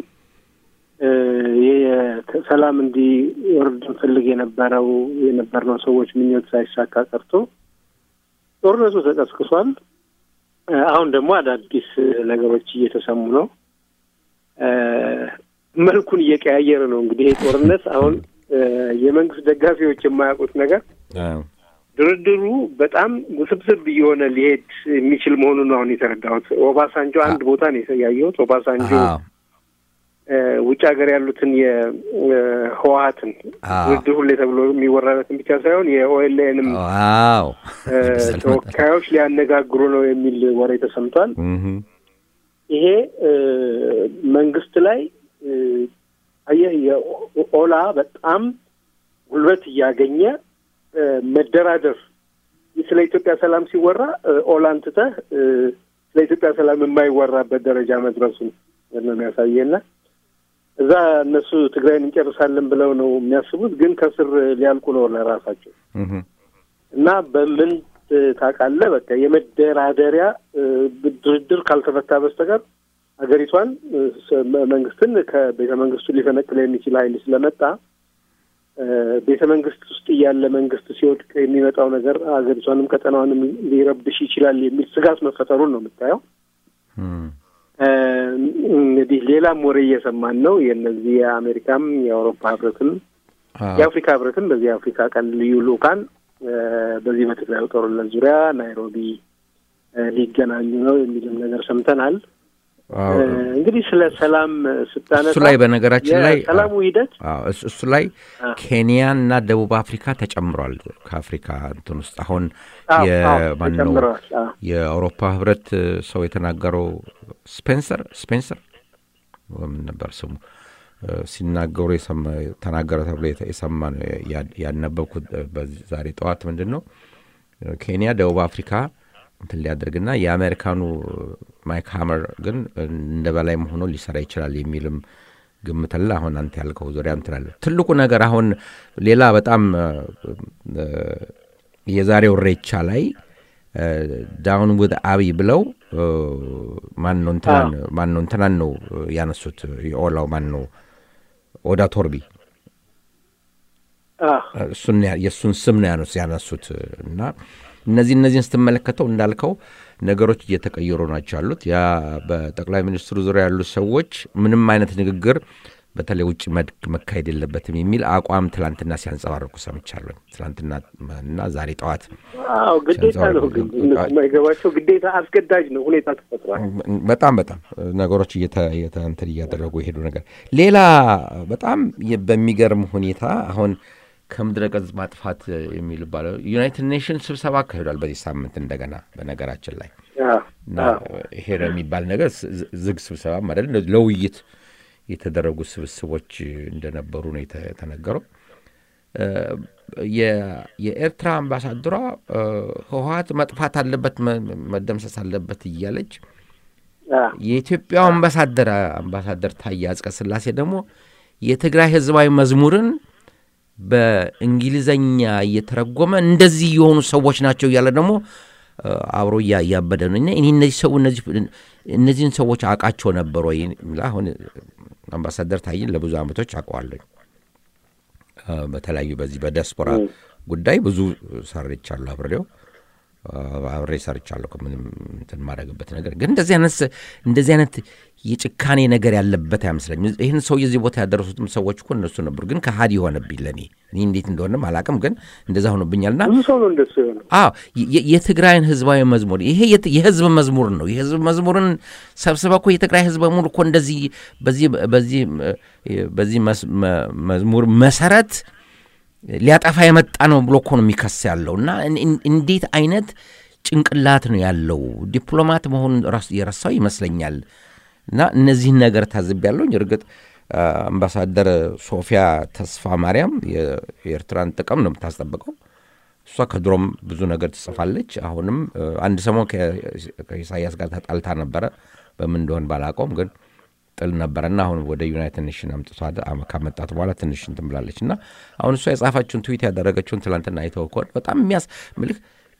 ሰላም እንዲወርድ እንፈልግ የነበረው የነበርነው ሰዎች ምኞት ሳይሳካ ቀርቶ ጦርነቱ ተቀስቅሷል። አሁን ደግሞ አዳዲስ ነገሮች እየተሰሙ ነው። መልኩን እየቀያየረ ነው። እንግዲህ ይህ ጦርነት አሁን የመንግስት ደጋፊዎች የማያውቁት ነገር ድርድሩ በጣም ውስብስብ እየሆነ ሊሄድ የሚችል መሆኑን አሁን የተረዳሁት። ኦባሳንጆ አንድ ቦታ ነው ያየሁት። ኦባሳንጆ ውጭ ሀገር ያሉትን የህወሀትን ድርድር ሁሌ ተብሎ የሚወራለትን ብቻ ሳይሆን የኦኤልኤንም ተወካዮች ሊያነጋግሩ ነው የሚል ወሬ ተሰምቷል። ይሄ መንግስት ላይ አየህ የኦላ በጣም ጉልበት እያገኘ መደራደር ስለ ኢትዮጵያ ሰላም ሲወራ ኦላን ትተህ ስለ ኢትዮጵያ ሰላም የማይወራበት ደረጃ መድረሱን ነው የሚያሳየና እዛ እነሱ ትግራይን እንጨርሳለን ብለው ነው የሚያስቡት፣ ግን ከስር ሊያልቁ ነው ለራሳቸው እና በምን ታውቃለህ፣ በቃ የመደራደሪያ ድርድር ካልተፈታ በስተቀር ሀገሪቷን መንግስትን ከቤተ መንግስቱ ሊፈነቅል የሚችል ኃይል ስለመጣ ቤተ መንግስት ውስጥ እያለ መንግስት ሲወድቅ የሚመጣው ነገር ሀገሪቷንም ቀጠናዋንም ሊረብሽ ይችላል የሚል ስጋት መፈጠሩን ነው የምታየው። እንግዲህ ሌላም ወሬ እየሰማን ነው። የነዚህ የአሜሪካም የአውሮፓ ህብረትም የአፍሪካ ህብረትም በዚህ የአፍሪካ ቀን ልዩ ልኡካን በዚህ በትግራዩ ጦርነት ዙሪያ ናይሮቢ ሊገናኙ ነው የሚልም ነገር ሰምተናል። እንግዲህ ስለ ሰላም ስታነሳ እሱ ላይ በነገራችን ላይ ሰላሙ ሂደት እሱ ላይ ኬንያ እና ደቡብ አፍሪካ ተጨምሯል። ከአፍሪካ እንትን ውስጥ አሁን የማነው የአውሮፓ ህብረት ሰው የተናገረው ስፔንሰር ስፔንሰር ምን ነበር ስሙ ሲናገሩ ተናገረ ተብሎ የሰማ ያነበብኩት ዛሬ ጠዋት ምንድን ነው ኬንያ ደቡብ አፍሪካ እንትን ሊያደርግና የአሜሪካኑ ማይክ ሀመር ግን እንደ በላይ ሆኖ ሊሰራ ይችላል የሚልም ግምት አለ። አሁን አንተ ያልከው ዙሪያ እንትላለ ትልቁ ነገር አሁን ሌላ በጣም የዛሬው ሬቻ ላይ ዳውን ውድ አብይ ብለው ማን ነው እንትናን ማን ነው እንትናን ነው ያነሱት የኦላው ማን ነው ኦዳ ቶርቢ እሱን የእሱን ስም ነው ያነሱት እና እነዚህ እነዚህን ስትመለከተው እንዳልከው ነገሮች እየተቀየሩ ናቸው ያሉት። ያ በጠቅላይ ሚኒስትሩ ዙሪያ ያሉት ሰዎች ምንም አይነት ንግግር በተለይ ውጭ መድክ መካሄድ የለበትም የሚል አቋም ትላንትና ሲያንጸባርቁ ሰምቻለሁ። ትላንትና እና ዛሬ ጠዋት አዎ፣ ግዴታ ነው ግን የማይገባቸው ግዴታ አስገዳጅ ነው። ሁኔታ ተፈጥሯል። በጣም በጣም ነገሮች እንትን እያደረጉ የሄዱ ነገር ሌላ በጣም በሚገርም ሁኔታ አሁን ከምድረ ገጽ ማጥፋት የሚል ባለው ዩናይትድ ኔሽንስ ስብሰባ አካሂዷል በዚህ ሳምንት እንደገና በነገራችን ላይ እና ይሄ የሚባል ነገር ዝግ ስብሰባ ማለት ለውይይት የተደረጉ ስብስቦች እንደነበሩ ነው የተነገረው። የኤርትራ አምባሳደሯ ህወሀት መጥፋት አለበት መደምሰስ አለበት እያለች የኢትዮጵያው አምባሳደር አምባሳደር ታዬ አጽቀ ሥላሴ ደግሞ የትግራይ ህዝባዊ መዝሙርን በእንግሊዘኛ እየተረጎመ እንደዚህ የሆኑ ሰዎች ናቸው እያለ ደግሞ አብሮ እያበደ ነው። እኔ እነዚህ ሰው እነዚህን ሰዎች አውቃቸው ነበር ወይ? አሁን አምባሳደር ታዬን ለብዙ ዓመቶች አውቀዋለሁ። በተለያዩ በዚህ በዲያስፖራ ጉዳይ ብዙ ሰርቻለሁ፣ አብሬው አብሬ ሰርቻለሁ። ምንም እንትን ማድረግበት ነገር ግን እንደዚህ አይነት እንደዚህ አይነት የጭካኔ ነገር ያለበት አይመስለኝም። ይህን ሰው የዚህ ቦታ ያደረሱትም ሰዎች እኮ እነሱ ነበሩ። ግን ከሀዲ የሆነብኝ ለእኔ እኔ እንዴት እንደሆነም አላውቅም፣ ግን እንደዛ ሆኖብኛልና ብዙ ሰው ነው እንደሱ የሆነ። አዎ የትግራይን ህዝባዊ መዝሙር ይሄ የህዝብ መዝሙር ነው። የህዝብ መዝሙርን ሰብስበ እኮ የትግራይ ህዝብ በሙሉ እኮ እንደዚህ በዚህ በዚህ በዚህ መዝሙር መሰረት ሊያጠፋ የመጣ ነው ብሎ እኮ ነው የሚከስ ያለው እና እንዴት አይነት ጭንቅላት ነው ያለው ዲፕሎማት መሆኑን የረሳው ይመስለኛል። እና እነዚህን ነገር ታዝቤያለሁኝ። እርግጥ አምባሳደር ሶፊያ ተስፋ ማርያም የኤርትራን ጥቅም ነው የምታስጠብቀው። እሷ ከድሮም ብዙ ነገር ትጽፋለች። አሁንም አንድ ሰሞን ከኢሳያስ ጋር ተጣልታ ነበረ። በምን እንደሆን ባላውቀውም ግን ጥል ነበረና አሁን ወደ ዩናይትድ ኔሽን አምጥቷ ካመጣት በኋላ ትንሽ እንትን ብላለች እና አሁን እሷ የጻፋችውን ትዊት ያደረገችውን ትላንትና አይተው ከሆነ በጣም የሚያስ ምልክ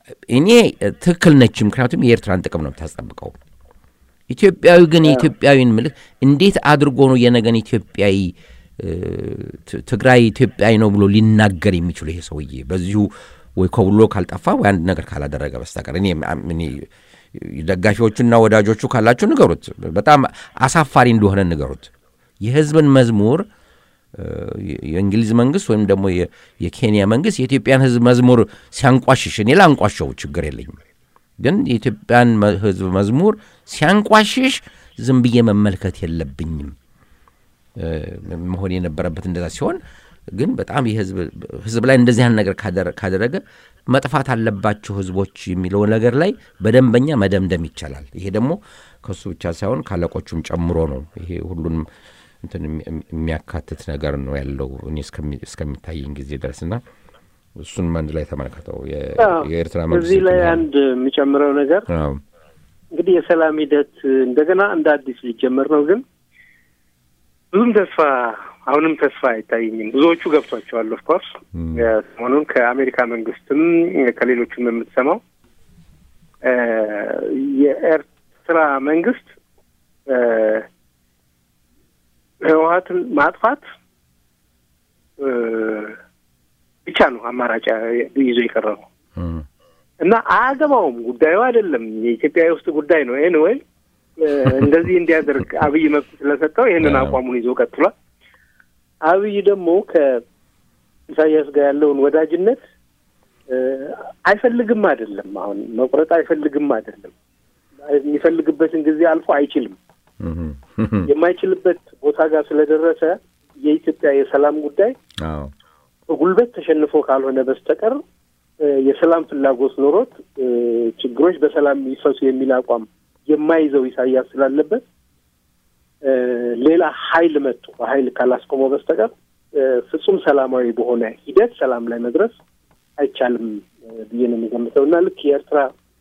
እኔ ትክክል ነች። ምክንያቱም የኤርትራን ጥቅም ነው የምታስጠብቀው። ኢትዮጵያዊ ግን የኢትዮጵያዊን ምልክ እንዴት አድርጎ ነው የነገን ኢትዮጵያዊ ትግራይ ኢትዮጵያዊ ነው ብሎ ሊናገር የሚችሉ ይሄ ሰውዬ በዚሁ ወይ ኮብሎ ካልጠፋ ወይ አንድ ነገር ካላደረገ በስተቀር እኔ እኔ ደጋፊዎቹና ወዳጆቹ ካላችሁ ንገሩት። በጣም አሳፋሪ እንደሆነ ንገሩት። የህዝብን መዝሙር የእንግሊዝ መንግስት ወይም ደግሞ የኬንያ መንግስት የኢትዮጵያን ህዝብ መዝሙር ሲያንቋሽሽ እኔ ላንቋሸው ችግር የለኝም። ግን የኢትዮጵያን ህዝብ መዝሙር ሲያንቋሽሽ ዝም ብዬ መመልከት የለብኝም። መሆን የነበረበት እንደዛ ሲሆን ግን በጣም ህዝብ ላይ እንደዚህ አይነት ነገር ካደረገ መጥፋት አለባቸው ህዝቦች የሚለው ነገር ላይ በደንበኛ መደምደም ይቻላል። ይሄ ደግሞ ከሱ ብቻ ሳይሆን ካለቆቹም ጨምሮ ነው። ይሄ ሁሉንም እንትን የሚያካትት ነገር ነው ያለው እኔ እስከሚታየኝ ጊዜ ድረስ እና እሱን አንድ ላይ ተመለከተው የኤርትራ መንግስት እዚህ ላይ አንድ የሚጨምረው ነገር እንግዲህ የሰላም ሂደት እንደገና እንደ አዲስ ሊጀመር ነው። ግን ብዙም ተስፋ አሁንም ተስፋ አይታየኝም። ብዙዎቹ ገብቷቸዋል። ኦፍኮርስ ሰሞኑን ከአሜሪካ መንግስትም ከሌሎችም የምትሰማው የኤርትራ መንግስት ህወሀትን ማጥፋት ብቻ ነው አማራጭ ይዞ የቀረበው እና አያገባውም። ጉዳዩ አይደለም የኢትዮጵያ የውስጥ ጉዳይ ነው። ይህን ወይ እንደዚህ እንዲያደርግ አብይ መብት ስለሰጠው ይህንን አቋሙን ይዞ ቀጥሏል። አብይ ደግሞ ከኢሳያስ ጋር ያለውን ወዳጅነት አይፈልግም አይደለም፣ አሁን መቁረጥ አይፈልግም አይደለም። የሚፈልግበትን ጊዜ አልፎ አይችልም። የማይችልበት ቦታ ጋር ስለደረሰ የኢትዮጵያ የሰላም ጉዳይ በጉልበት ተሸንፎ ካልሆነ በስተቀር የሰላም ፍላጎት ኖሮት ችግሮች በሰላም ይፈሱ የሚል አቋም የማይዘው ኢሳያስ ስላለበት ሌላ ኃይል መጥቶ በኃይል ካላስቆመው በስተቀር ፍጹም ሰላማዊ በሆነ ሂደት ሰላም ላይ መድረስ አይቻልም ብዬ ነው የሚገምተው እና ልክ የኤርትራ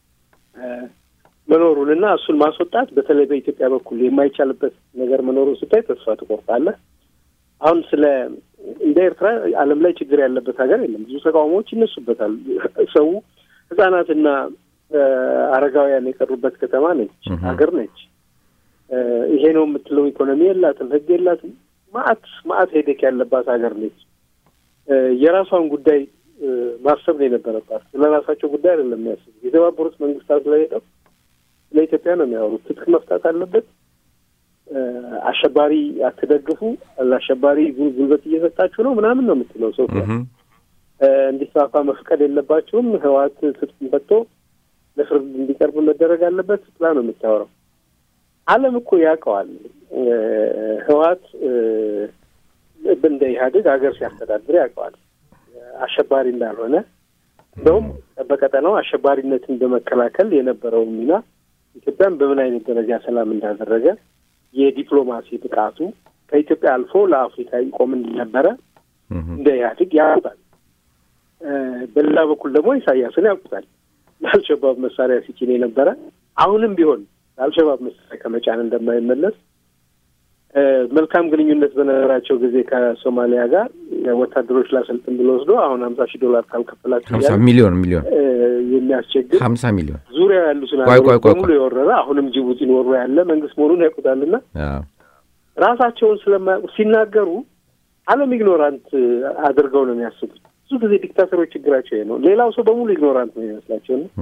መኖሩንና እሱን ማስወጣት በተለይ በኢትዮጵያ በኩል የማይቻልበት ነገር መኖሩን ስታይ ተስፋ ትቆርጣለህ። አሁን ስለ እንደ ኤርትራ ዓለም ላይ ችግር ያለበት ሀገር የለም። ብዙ ተቃውሞዎች ይነሱበታል። ሰው ህጻናትና አረጋውያን የቀሩበት ከተማ ነች፣ ሀገር ነች። ይሄ ነው የምትለው ኢኮኖሚ የላትም፣ ህግ የላትም። ማአት ማአት ሄደክ ያለባት ሀገር ነች። የራሷን ጉዳይ ማሰብ ነው የነበረባት። ስለ ራሳቸው ጉዳይ አይደለም የሚያስቡ። የተባበሩት መንግስታት ላይ ሄደው ለኢትዮጵያ ነው የሚያወሩት። ትጥቅ መፍታት አለበት፣ አሸባሪ አትደግፉ፣ ለአሸባሪ ጉልበት እየሰጣችሁ ነው ምናምን ነው የምትለው። ሰው እንዲስፋፋ መፍቀድ የለባቸውም፣ ህወሓት ትጥቅ ፈቶ ለፍርድ እንዲቀርብ መደረግ አለበት ብላ ነው የምታወራው። ዓለም እኮ ያውቀዋል። ህወሓት እንደ ኢህአዴግ ሀገር ሲያስተዳድር ያውቀዋል አሸባሪ እንዳልሆነ እንደውም በቀጠናው አሸባሪነትን በመከላከል የነበረውን ሚና ኢትዮጵያን በምን አይነት ደረጃ ሰላም እንዳደረገ የዲፕሎማሲ ብቃቱ ከኢትዮጵያ አልፎ ለአፍሪካ ይቆም እንደነበረ እንደ ኢህአዴግ ያውቁታል። በሌላ በኩል ደግሞ ኢሳያስን ያውቁታል። ለአልሸባብ መሳሪያ ሲጭን የነበረ አሁንም ቢሆን ለአልሸባብ መሳሪያ ከመጫን እንደማይመለስ መልካም ግንኙነት በነበራቸው ጊዜ ከሶማሊያ ጋር ወታደሮች ላሰልጥን ብሎ ወስዶ አሁን ሀምሳ ሺህ ዶላር ካልከፈላችሁ ሀምሳ ሚሊዮን ሚሊዮን የሚያስቸግር ሀምሳ ሚሊዮን ዙሪያ ያሉትን ቆይ ቆይ ቆይ በሙሉ የወረረ አሁንም ጅቡቲን ወሮ ያለ መንግስት መሆኑን ያውቁታልና ራሳቸውን ስለማያውቁ ሲናገሩ ዓለም ኢግኖራንት አድርገው ነው የሚያስቡት። ብዙ ጊዜ ዲክታተሮች ችግራቸው ነው። ሌላው ሰው በሙሉ ኢግኖራንት ነው የሚመስላቸው ነው።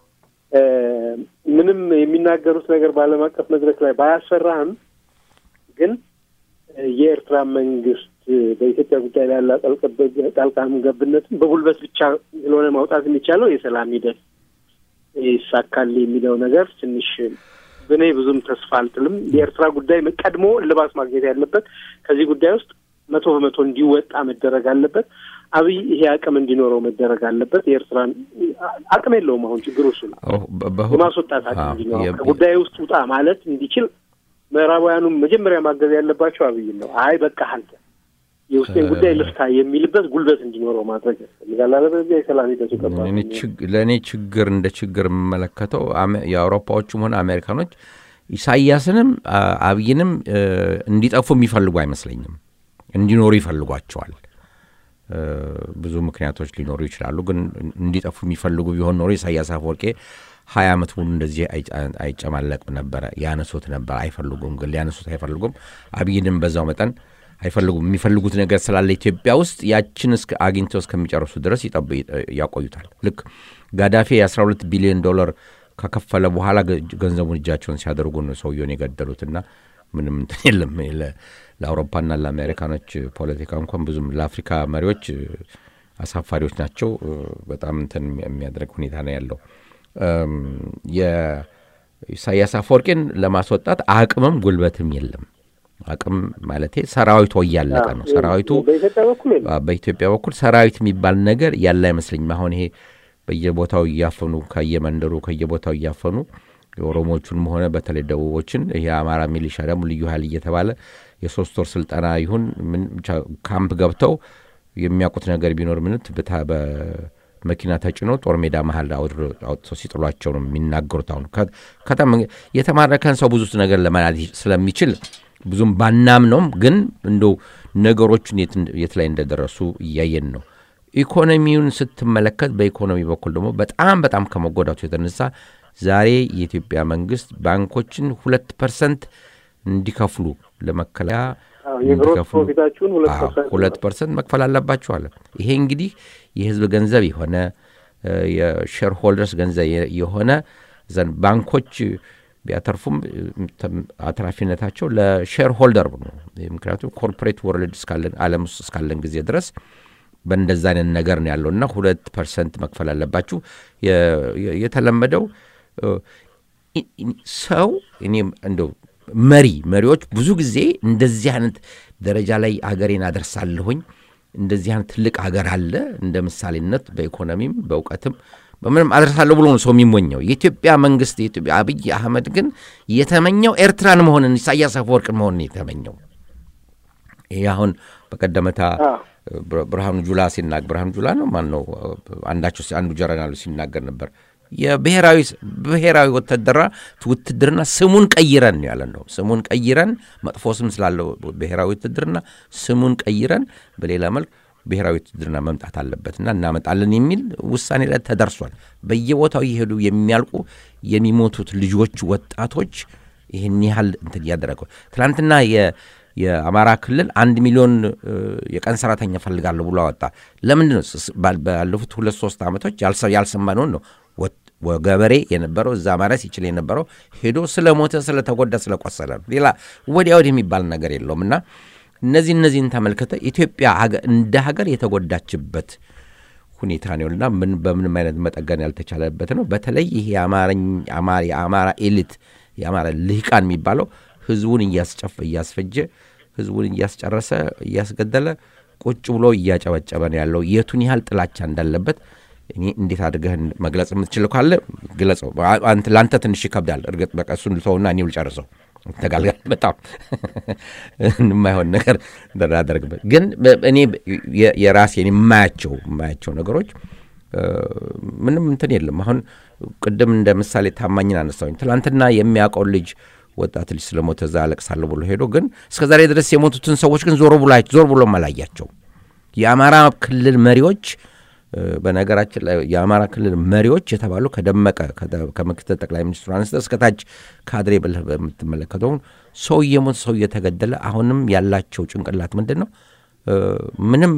ምንም የሚናገሩት ነገር በዓለም አቀፍ መድረክ ላይ ባያስፈራህም ግን የኤርትራ መንግስት በኢትዮጵያ ጉዳይ ላይ ያለ ጣልቃ ገብነትን በጉልበት ብቻ ስለሆነ ማውጣት የሚቻለው የሰላም ሂደት ይሳካል የሚለው ነገር ትንሽ በእኔ ብዙም ተስፋ አልጥልም። የኤርትራ ጉዳይ ቀድሞ እልባት ማግኘት ያለበት ከዚህ ጉዳይ ውስጥ መቶ በመቶ እንዲወጣ መደረግ አለበት። አብይ ይሄ አቅም እንዲኖረው መደረግ አለበት። የኤርትራን አቅም የለውም። አሁን ችግሩ እሱ ነው። የማስወጣት አቅም እንዲኖረው ከጉዳይ ውስጥ ውጣ ማለት እንዲችል ምዕራባውያኑም መጀመሪያ ማገዝ ያለባቸው አብይን ነው። አይ በቃ አንተ የውስጤን ጉዳይ ልፍታ የሚልበት ጉልበት እንዲኖረው ማድረግ ያስፈልጋል። አለበለዚያ የሰላም ሂደቱ ለእኔ ችግር እንደ ችግር የምመለከተው የአውሮፓዎቹም ሆነ አሜሪካኖች ኢሳያስንም አብይንም እንዲጠፉ የሚፈልጉ አይመስለኝም። እንዲኖሩ ይፈልጓቸዋል። ብዙ ምክንያቶች ሊኖሩ ይችላሉ። ግን እንዲጠፉ የሚፈልጉ ቢሆን ኖሮ ኢሳያስ አፈወርቄ ሀያ ዓመት ሙሉ እንደዚህ አይጨማለቅም ነበረ። ያነሱት ነበር። አይፈልጉም፣ ግን ሊያነሱት አይፈልጉም። አብይንም በዛው መጠን አይፈልጉም። የሚፈልጉት ነገር ስላለ ኢትዮጵያ ውስጥ ያችን አግኝተው እስከሚጨርሱ ድረስ ያቆዩታል። ልክ ጋዳፊ የ12 ቢሊዮን ዶላር ከከፈለ በኋላ ገንዘቡን እጃቸውን ሲያደርጉ ነው ሰውየውን የገደሉትና ምንም እንትን የለም። ለአውሮፓና ለአሜሪካኖች ፖለቲካ እንኳን ብዙም ለአፍሪካ መሪዎች አሳፋሪዎች ናቸው። በጣም እንትን የሚያደርግ ሁኔታ ነው ያለው። የኢሳያስ አፈወርቄን ለማስወጣት አቅምም ጉልበትም የለም። አቅም ማለቴ ሰራዊቱ እያለቀ ነው። ሰራዊቱ በኢትዮጵያ በኩል ሰራዊት የሚባል ነገር ያለ አይመስለኝም። አሁን ይሄ በየቦታው እያፈኑ ከየመንደሩ ከየቦታው እያፈኑ የኦሮሞቹንም ሆነ በተለይ ደቡቦችን ይሄ የአማራ ሚሊሻ ደግሞ ልዩ ኃይል እየተባለ የሶስት ወር ስልጠና ይሁን ካምፕ ገብተው የሚያውቁት ነገር ቢኖር ምንት በመኪና ተጭኖ ጦር ሜዳ መሀል አውጥተው ሲጥሏቸው ነው የሚናገሩት። አሁን የተማረከን ሰው ብዙ ነገር ለማለት ስለሚችል ብዙም ባናምነውም ግን እንደው ነገሮቹን የት ላይ እንደደረሱ እያየን ነው። ኢኮኖሚውን ስትመለከት በኢኮኖሚ በኩል ደግሞ በጣም በጣም ከመጎዳቱ የተነሳ ዛሬ የኢትዮጵያ መንግስት ባንኮችን ሁለት ፐርሰንት እንዲከፍሉ ለመከለያ ሁለት ፐርሰንት መክፈል አለባቸው አለ። ይሄ እንግዲህ የህዝብ ገንዘብ የሆነ የሼር ሆልደርስ ገንዘብ የሆነ ዘንድ ባንኮች ቢያተርፉም አትራፊነታቸው ለሼር ሆልደር ነው። ምክንያቱም ኮርፖሬት ወርልድ እስካለን ዓለም ውስጥ እስካለን ጊዜ ድረስ በእንደዛ አይነት ነገር ነው ያለው እና ሁለት ፐርሰንት መክፈል አለባችሁ። የተለመደው ሰው እኔ እንደው መሪ መሪዎች ብዙ ጊዜ እንደዚህ አይነት ደረጃ ላይ አገሬን አደርሳለሁኝ እንደዚህ አይነት ትልቅ ሀገር አለ እንደ ምሳሌነት በኢኮኖሚም በእውቀትም በምንም አደርሳለሁ ብሎ ነው ሰው የሚሞኘው። የኢትዮጵያ መንግስት የኢትዮጵያ አብይ አህመድ ግን የተመኘው ኤርትራን መሆንን ኢሳያስ አፈወርቅን መሆንን የተመኘው ይህ አሁን በቀደመታ ብርሃኑ ጁላ ሲናገር ብርሃኑ ጁላ ነው ማን ነው አንዳቸው አንዱ ጀረናሉ ሲናገር ነበር የብሔራዊ ብሔራዊ ወታደራ ውትድርና ስሙን ቀይረን ያለ ነው። ስሙን ቀይረን መጥፎ ስም ስላለው ብሔራዊ ውትድርና ስሙን ቀይረን በሌላ መልክ ብሔራዊ ውትድርና መምጣት አለበትና እናመጣለን የሚል ውሳኔ ላይ ተደርሷል። በየቦታው እየሄዱ የሚያልቁ የሚሞቱት ልጆች፣ ወጣቶች ይህን ያህል እንትን እያደረገው ትናንትና የአማራ ክልል አንድ ሚሊዮን የቀን ሰራተኛ ፈልጋለሁ ብሎ አወጣ። ለምንድን ነው ባለፉት ሁለት ሶስት ዓመቶች ያልሰማነውን ነው ገበሬ የነበረው እዛ ማረስ ይችል የነበረው ሄዶ ስለሞተ ስለተጎዳ ስለቆሰለ ነው። ሌላ ወዲያ ወዲህ የሚባል ነገር የለውም እና እነዚህ እነዚህን ተመልክተ ኢትዮጵያ እንደ ሀገር የተጎዳችበት ሁኔታ ነውና ምን በምንም አይነት መጠገን ያልተቻለበት ነው። በተለይ ይህ የአማራ ኤሊት የአማራ ልሂቃን የሚባለው ህዝቡን እያስጨፈ እያስፈጀ ህዝቡን እያስጨረሰ እያስገደለ ቁጭ ብሎ እያጨበጨበ ነው ያለው። የቱን ያህል ጥላቻ እንዳለበት እኔ እንዴት አድርገህ መግለጽ የምትችለው ካለ ግለጸው። ለአንተ ትንሽ ይከብዳል። እርግጥ በቃ እሱን ልተውና እኔው ልጨርሰው። ተጋልጋል በጣም የማይሆን ነገር እንዳደርግበት ግን እኔ የራሴን የማያቸው የማያቸው ነገሮች ምንም እንትን የለም። አሁን ቅድም እንደ ምሳሌ ታማኝን አነሳሁኝ። ትናንትና የሚያውቀው ልጅ ወጣት ልጅ ስለሞተ እዛ አለቅሳለሁ ብሎ ሄዶ ግን እስከ ዛሬ ድረስ የሞቱትን ሰዎች ግን ዞር ብሎ ዞር ብሎ አላያቸው። የአማራ ክልል መሪዎች በነገራችን ላይ የአማራ ክልል መሪዎች የተባሉ ከደመቀ ከምክትል ጠቅላይ ሚኒስትሩ አንስተ እስከታች ካድሬ ብለህ በምትመለከተው ሰው እየሞት ሰው እየተገደለ አሁንም ያላቸው ጭንቅላት ምንድን ነው? ምንም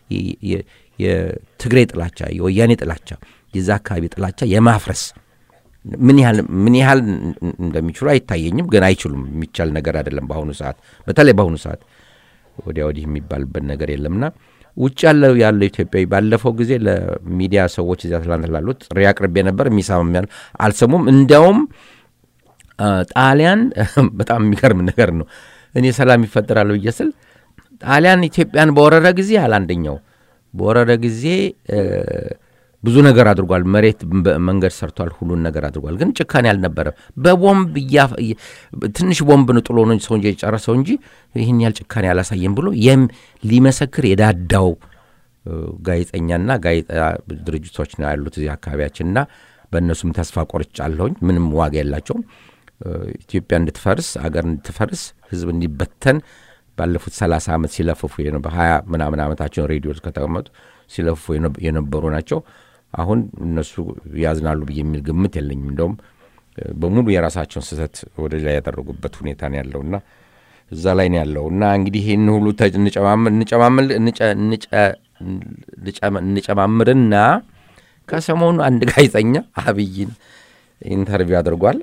የትግሬ ጥላቻ፣ የወያኔ ጥላቻ፣ የዛ አካባቢ ጥላቻ የማፍረስ ምን ያህል ምን ያህል እንደሚችሉ አይታየኝም። ግን አይችሉም። የሚቻል ነገር አይደለም። በአሁኑ ሰዓት በተለይ በአሁኑ ሰዓት ወዲያ ወዲህ የሚባልበት ነገር የለምና ውጭ ያለው ያለው ኢትዮጵያዊ ባለፈው ጊዜ ለሚዲያ ሰዎች እዚያ ትላንት ላሉት ጥሪ አቅርቤ ነበር። የሚሰማም ያል አልሰሙም። እንዲያውም ጣሊያን በጣም የሚገርም ነገር ነው። እኔ ሰላም ይፈጠራል ብዬ ስል ጣሊያን ኢትዮጵያን በወረረ ጊዜ አለ አንደኛው በወረረ ጊዜ ብዙ ነገር አድርጓል። መሬት መንገድ ሰርቷል። ሁሉን ነገር አድርጓል። ግን ጭካኔ አልነበረም። በቦምብ ትንሽ ቦምብ ነው ጥሎ ነው ሰው እንጂ የጨረሰው እንጂ ይህን ያህል ጭካኔ አላሳየም ብሎ ይህም ሊመሰክር የዳዳው ጋዜጠኛና ጋዜጣ ድርጅቶች ነው ያሉት እዚህ አካባቢያችንና በእነሱም ተስፋ ቆርጫለሁኝ። ምንም ዋጋ የላቸውም። ኢትዮጵያ እንድትፈርስ አገር እንድትፈርስ ህዝብ እንዲበተን ባለፉት ሰላሳ ዓመት ሲለፍፉ የነ- በሀያ ምናምን ዓመታቸውን ሬዲዮ ውስጥ ከተቀመጡ ሲለፍፉ የነ- የነበሩ ናቸው። አሁን እነሱ ያዝናሉ ብዬ የሚል ግምት የለኝም። እንደውም እ፣ በሙሉ የራሳቸውን ስህተት ወደ ላይ ያደረጉበት ሁኔታ ነው ያለውና እዛ ላይ ነው ያለው እና እንግዲህ ይህን ሁሉ ተ- እንጨማምር- እንጨማምር- እንጨ- እንጨ- እንጨማ- እንጨማምርና ከሰሞኑ አንድ ጋዜጠኛ አብይን ኢንተርቪው አድርጓል።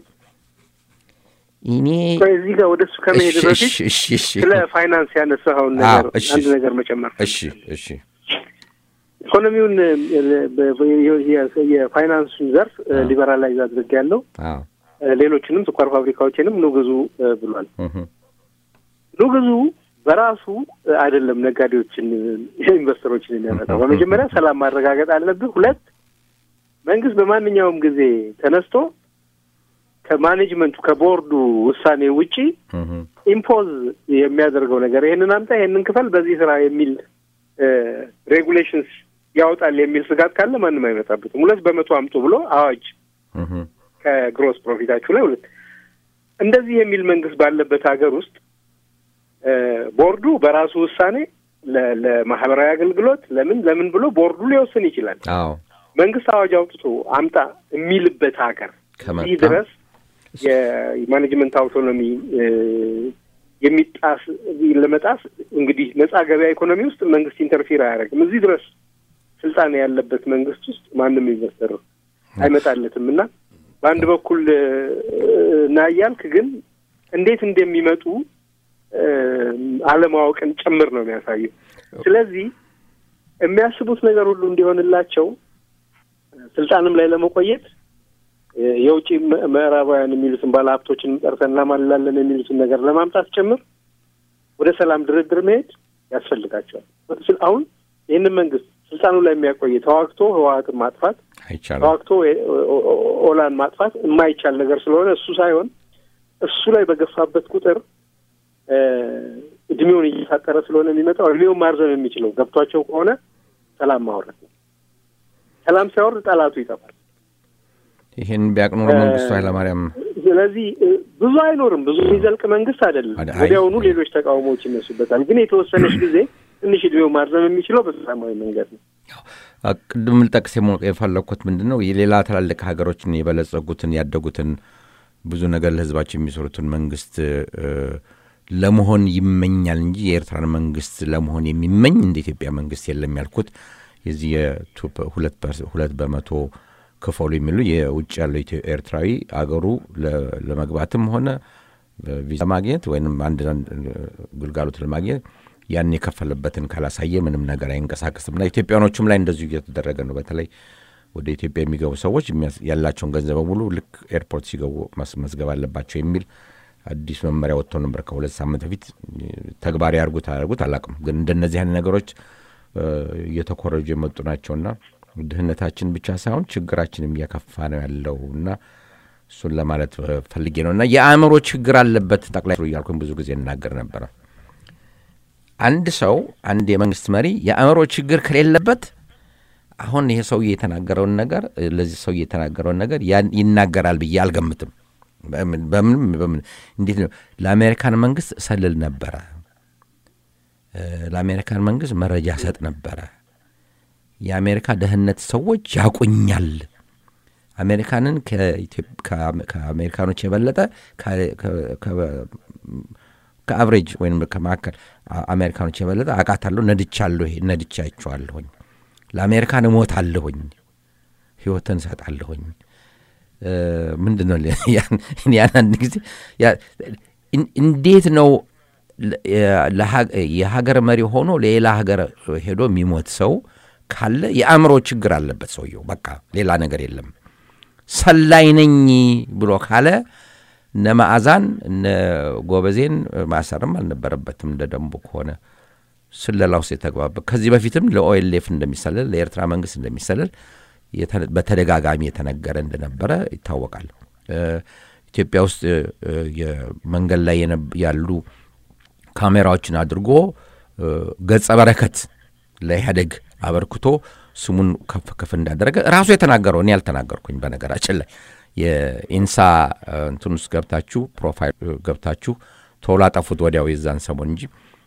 እኔ ቆይ እዚህ ጋር ወደ እሱ ከመሄድ እሺ፣ በፊት እሺ፣ እሺ፣ እሺ። ስለ ፋይናንስ ያነሳኸውን አዎ፣ ነገር እሺ። አንድ ነገር መጨመር እሺ እሺ ኢኮኖሚውን እ፣ በ- በ- የ- የፋይናንሱን ዘርፍ እ፣ ሊበራላይዝ አድርግ ያለው አዎ ሌሎችንም ስኳር ፋብሪካዎችንም ኑ ግዙ እ፣ ብሏል። እህ፣ ኑ ግዙ በራሱ እ፣ አይደለም ነጋዴዎችን እ፣ ኢንቨስተሮችን የሚያመጣው። በመጀመሪያ ሰላም ማረጋገጥ አለብህ። ሁለት መንግስት በማንኛውም ጊዜ ተነስቶ ከማኔጅመንቱ ከቦርዱ ውሳኔ ውጪ እህ፣ ኢምፖዝ የሚያደርገው ነገር ይሄንን አምጣ ይሄንን ክፈል በዚህ ስራ የሚል ሬጉሌሽንስ ያወጣል የሚል ስጋት ካለ ማንም አይመጣበትም። ሁለት በመቶ አምጡ ብሎ አዋጅ እህ፣ ከግሮስ ፕሮፊታችሁ ላይ ሁለት እንደዚህ የሚል መንግስት ባለበት ሀገር ውስጥ እ፣ ቦርዱ በራሱ ውሳኔ ለ- ለማህበራዊ አገልግሎት ለምን ለምን ብሎ ቦርዱ ሊወስን ይችላል። አዎ መንግስት አዋጅ አውጥቶ አምጣ የሚልበት ሀገር ከመጣ እዚህ ድረስ የማኔጅመንት አውቶኖሚ እ፣ የሚጣስ ለመጣስ እንግዲህ ነጻ ገበያ ኢኮኖሚ ውስጥ መንግስት ኢንተርፊር አያደርግም። እዚህ ድረስ ስልጣን ያለበት መንግስት ውስጥ ማንም ኢንቨስተር አይመጣለትም እና በአንድ በኩል እ፣ ና እያልክ ግን እንዴት እንደሚመጡ እ፣ አለማወቅን ጭምር ነው የሚያሳየው። ስለዚህ የሚያስቡት ነገር ሁሉ እንዲሆንላቸው ስልጣንም ላይ ለመቆየት እ፣ የውጭ ም- ምዕራባውያን የሚሉትን ባለሀብቶችን ጠርተን እናማልላለን የሚሉትን ነገር ለማምጣት ጭምር ወደ ሰላም ድርድር መሄድ ያስፈልጋቸዋል። ስል- አሁን ይህንን መንግስት ስልጣኑ ላይ የሚያቆይ ተዋግቶ ህወሀትን ማጥፋት አይቻልም። ተዋግቶ ኦ- ኦ- ኦ- ኦላን ማጥፋት የማይቻል ነገር ስለሆነ እሱ ሳይሆን እሱ ላይ በገፋበት ቁጥር እ፣ እድሜውን እየሳጠረ ስለሆነ የሚመጣው እድሜውን ማርዘም የሚችለው ገብቷቸው ከሆነ ሰላም ማውረድ ነው። ሰላም ሲያወርድ ጠላቱ ይጠፋል። ይህን ቢያቅ ኖሮ መንግስቱ ኃይለማርያም ስለዚህ እ፣ ብዙ አይኖርም። ብዙ የሚዘልቅ መንግስት አይደለም። አይ- ወዲያውኑ ሌሎች ተቃውሞዎች ይነሱበታል። ግን የተወሰነች ጊዜ ትንሽ እድሜው ማርዘም የሚችለው በሰላማዊ መንገድ ነው። አ፣ ቅድም ልጠቅስ የሞ- የፈለግኩት ምንድን ነው የሌላ ትላልቅ ሀገሮችን የበለጸጉትን ያደጉትን ብዙ ነገር ለህዝባቸው የሚሰሩትን መንግስት እ፣ ለመሆን ይመኛል እንጂ የኤርትራን መንግስት ለመሆን የሚመኝ እንደ ኢትዮጵያ መንግስት የለም ያልኩት የዚህ የቱ ፐ- ሁለት ፐርስ- ሁለት በመቶ ክፈሉ የሚሉ የውጭ ያለው ኢትዮ- ኤርትራዊ አገሩ ለ- ለመግባትም ሆነ ቪዛ ማግኘት ወይም አንድ አንድ ግልጋሎት ለማግኘት ያን የከፈለበትን ካላሳየ ምንም ነገር አይንቀሳቀስም እና ኢትዮጵያኖቹም ላይ እንደዚሁ እየተደረገ ነው። በተለይ ወደ ኢትዮጵያ የሚገቡ ሰዎች የሚያስ- ያላቸውን ገንዘብ በሙሉ ልክ ኤርፖርት ሲገቡ ማስመዝገብ አለባቸው የሚል አዲስ መመሪያ ወጥቶ ነበር ከሁለት ሳምንት በፊት። ተግባራዊ ያርጉት አያርጉት አላውቅም፣ ግን እንደነዚህ አይነት ነገሮች እ፣ እየተኮረጁ የመጡ ናቸውና ድህነታችን ብቻ ሳይሆን ችግራችንም እያከፋ ነው ያለው እና እሱን ለማለት እ፣ ፈልጌ ነው እና የአእምሮ ችግር አለበት ጠቅላይ ሚኒስትሩ እያልኩኝ ብዙ ጊዜ እናገር ነበረ። አንድ ሰው አንድ የመንግስት መሪ የአእምሮ ችግር ከሌለበት አሁን ይሄ ሰውዬ የተናገረውን ነገር እ፣ ለዚህ ሰውዬ የተናገረውን ነገር ያን ይናገራል ብዬ አልገምትም። በምን በምን በምን እንዴት ነው ለአሜሪካን መንግስት እሰልል ነበረ እ፣ ለአሜሪካን መንግስት መረጃ ሰጥ ነበረ። የአሜሪካ ደህንነት ሰዎች ያቁኛል። አሜሪካንን ከኢትዮ- ከአሜ- ከአሜሪካኖች የበለጠ ከ- ከ- ከ- ከአብሬጅ ወይም ከመካከል አ- አሜሪካኖች የበለጠ አውቃታለሁ፣ ነድቻለሁ፣ ይሄ ነድቻቸዋለሁኝ። ለአሜሪካን እሞታለሁኝ፣ ህይወትን እሰጣለሁኝ። እ፣ ምንድን ነው ያን ያን አንድ ጊዜ ያ- እን- እንዴት ነው ለ- የ- ለሀ- የሀገር መሪ ሆኖ ሌላ ሀገር ሄዶ የሚሞት ሰው ካለ የአእምሮ ችግር አለበት ሰውየው። በቃ ሌላ ነገር የለም። ሰላይ ነኝ ብሎ ካለ እነ መዓዛን እነ ጎበዜን ማሰርም አልነበረበትም። እንደ ደንቡ ከሆነ ስለላ ውስጥ የተግባበት ከዚህ በፊትም ለኦኤልኤፍ እንደሚሰልል ለኤርትራ መንግስት እንደሚሰልል የተ- በተደጋጋሚ የተነገረ እንደነበረ ይታወቃል። እ፣ ኢትዮጵያ ውስጥ እ፣ የመንገድ ላይ የነብ- ያሉ ካሜራዎችን አድርጎ እ፣ ገጸ በረከት ለኢህአደግ አበርክቶ ስሙን ከፍ ከፍ እንዳደረገ ራሱ የተናገረው እኔ ያልተናገርኩኝ። በነገራችን ላይ የኢንሳ እ፣ እንትን ውስጥ ገብታችሁ ፕሮፋይል እ፣ ገብታችሁ ቶሎ አጠፉት ወዲያው የዛን ሰሞን እንጂ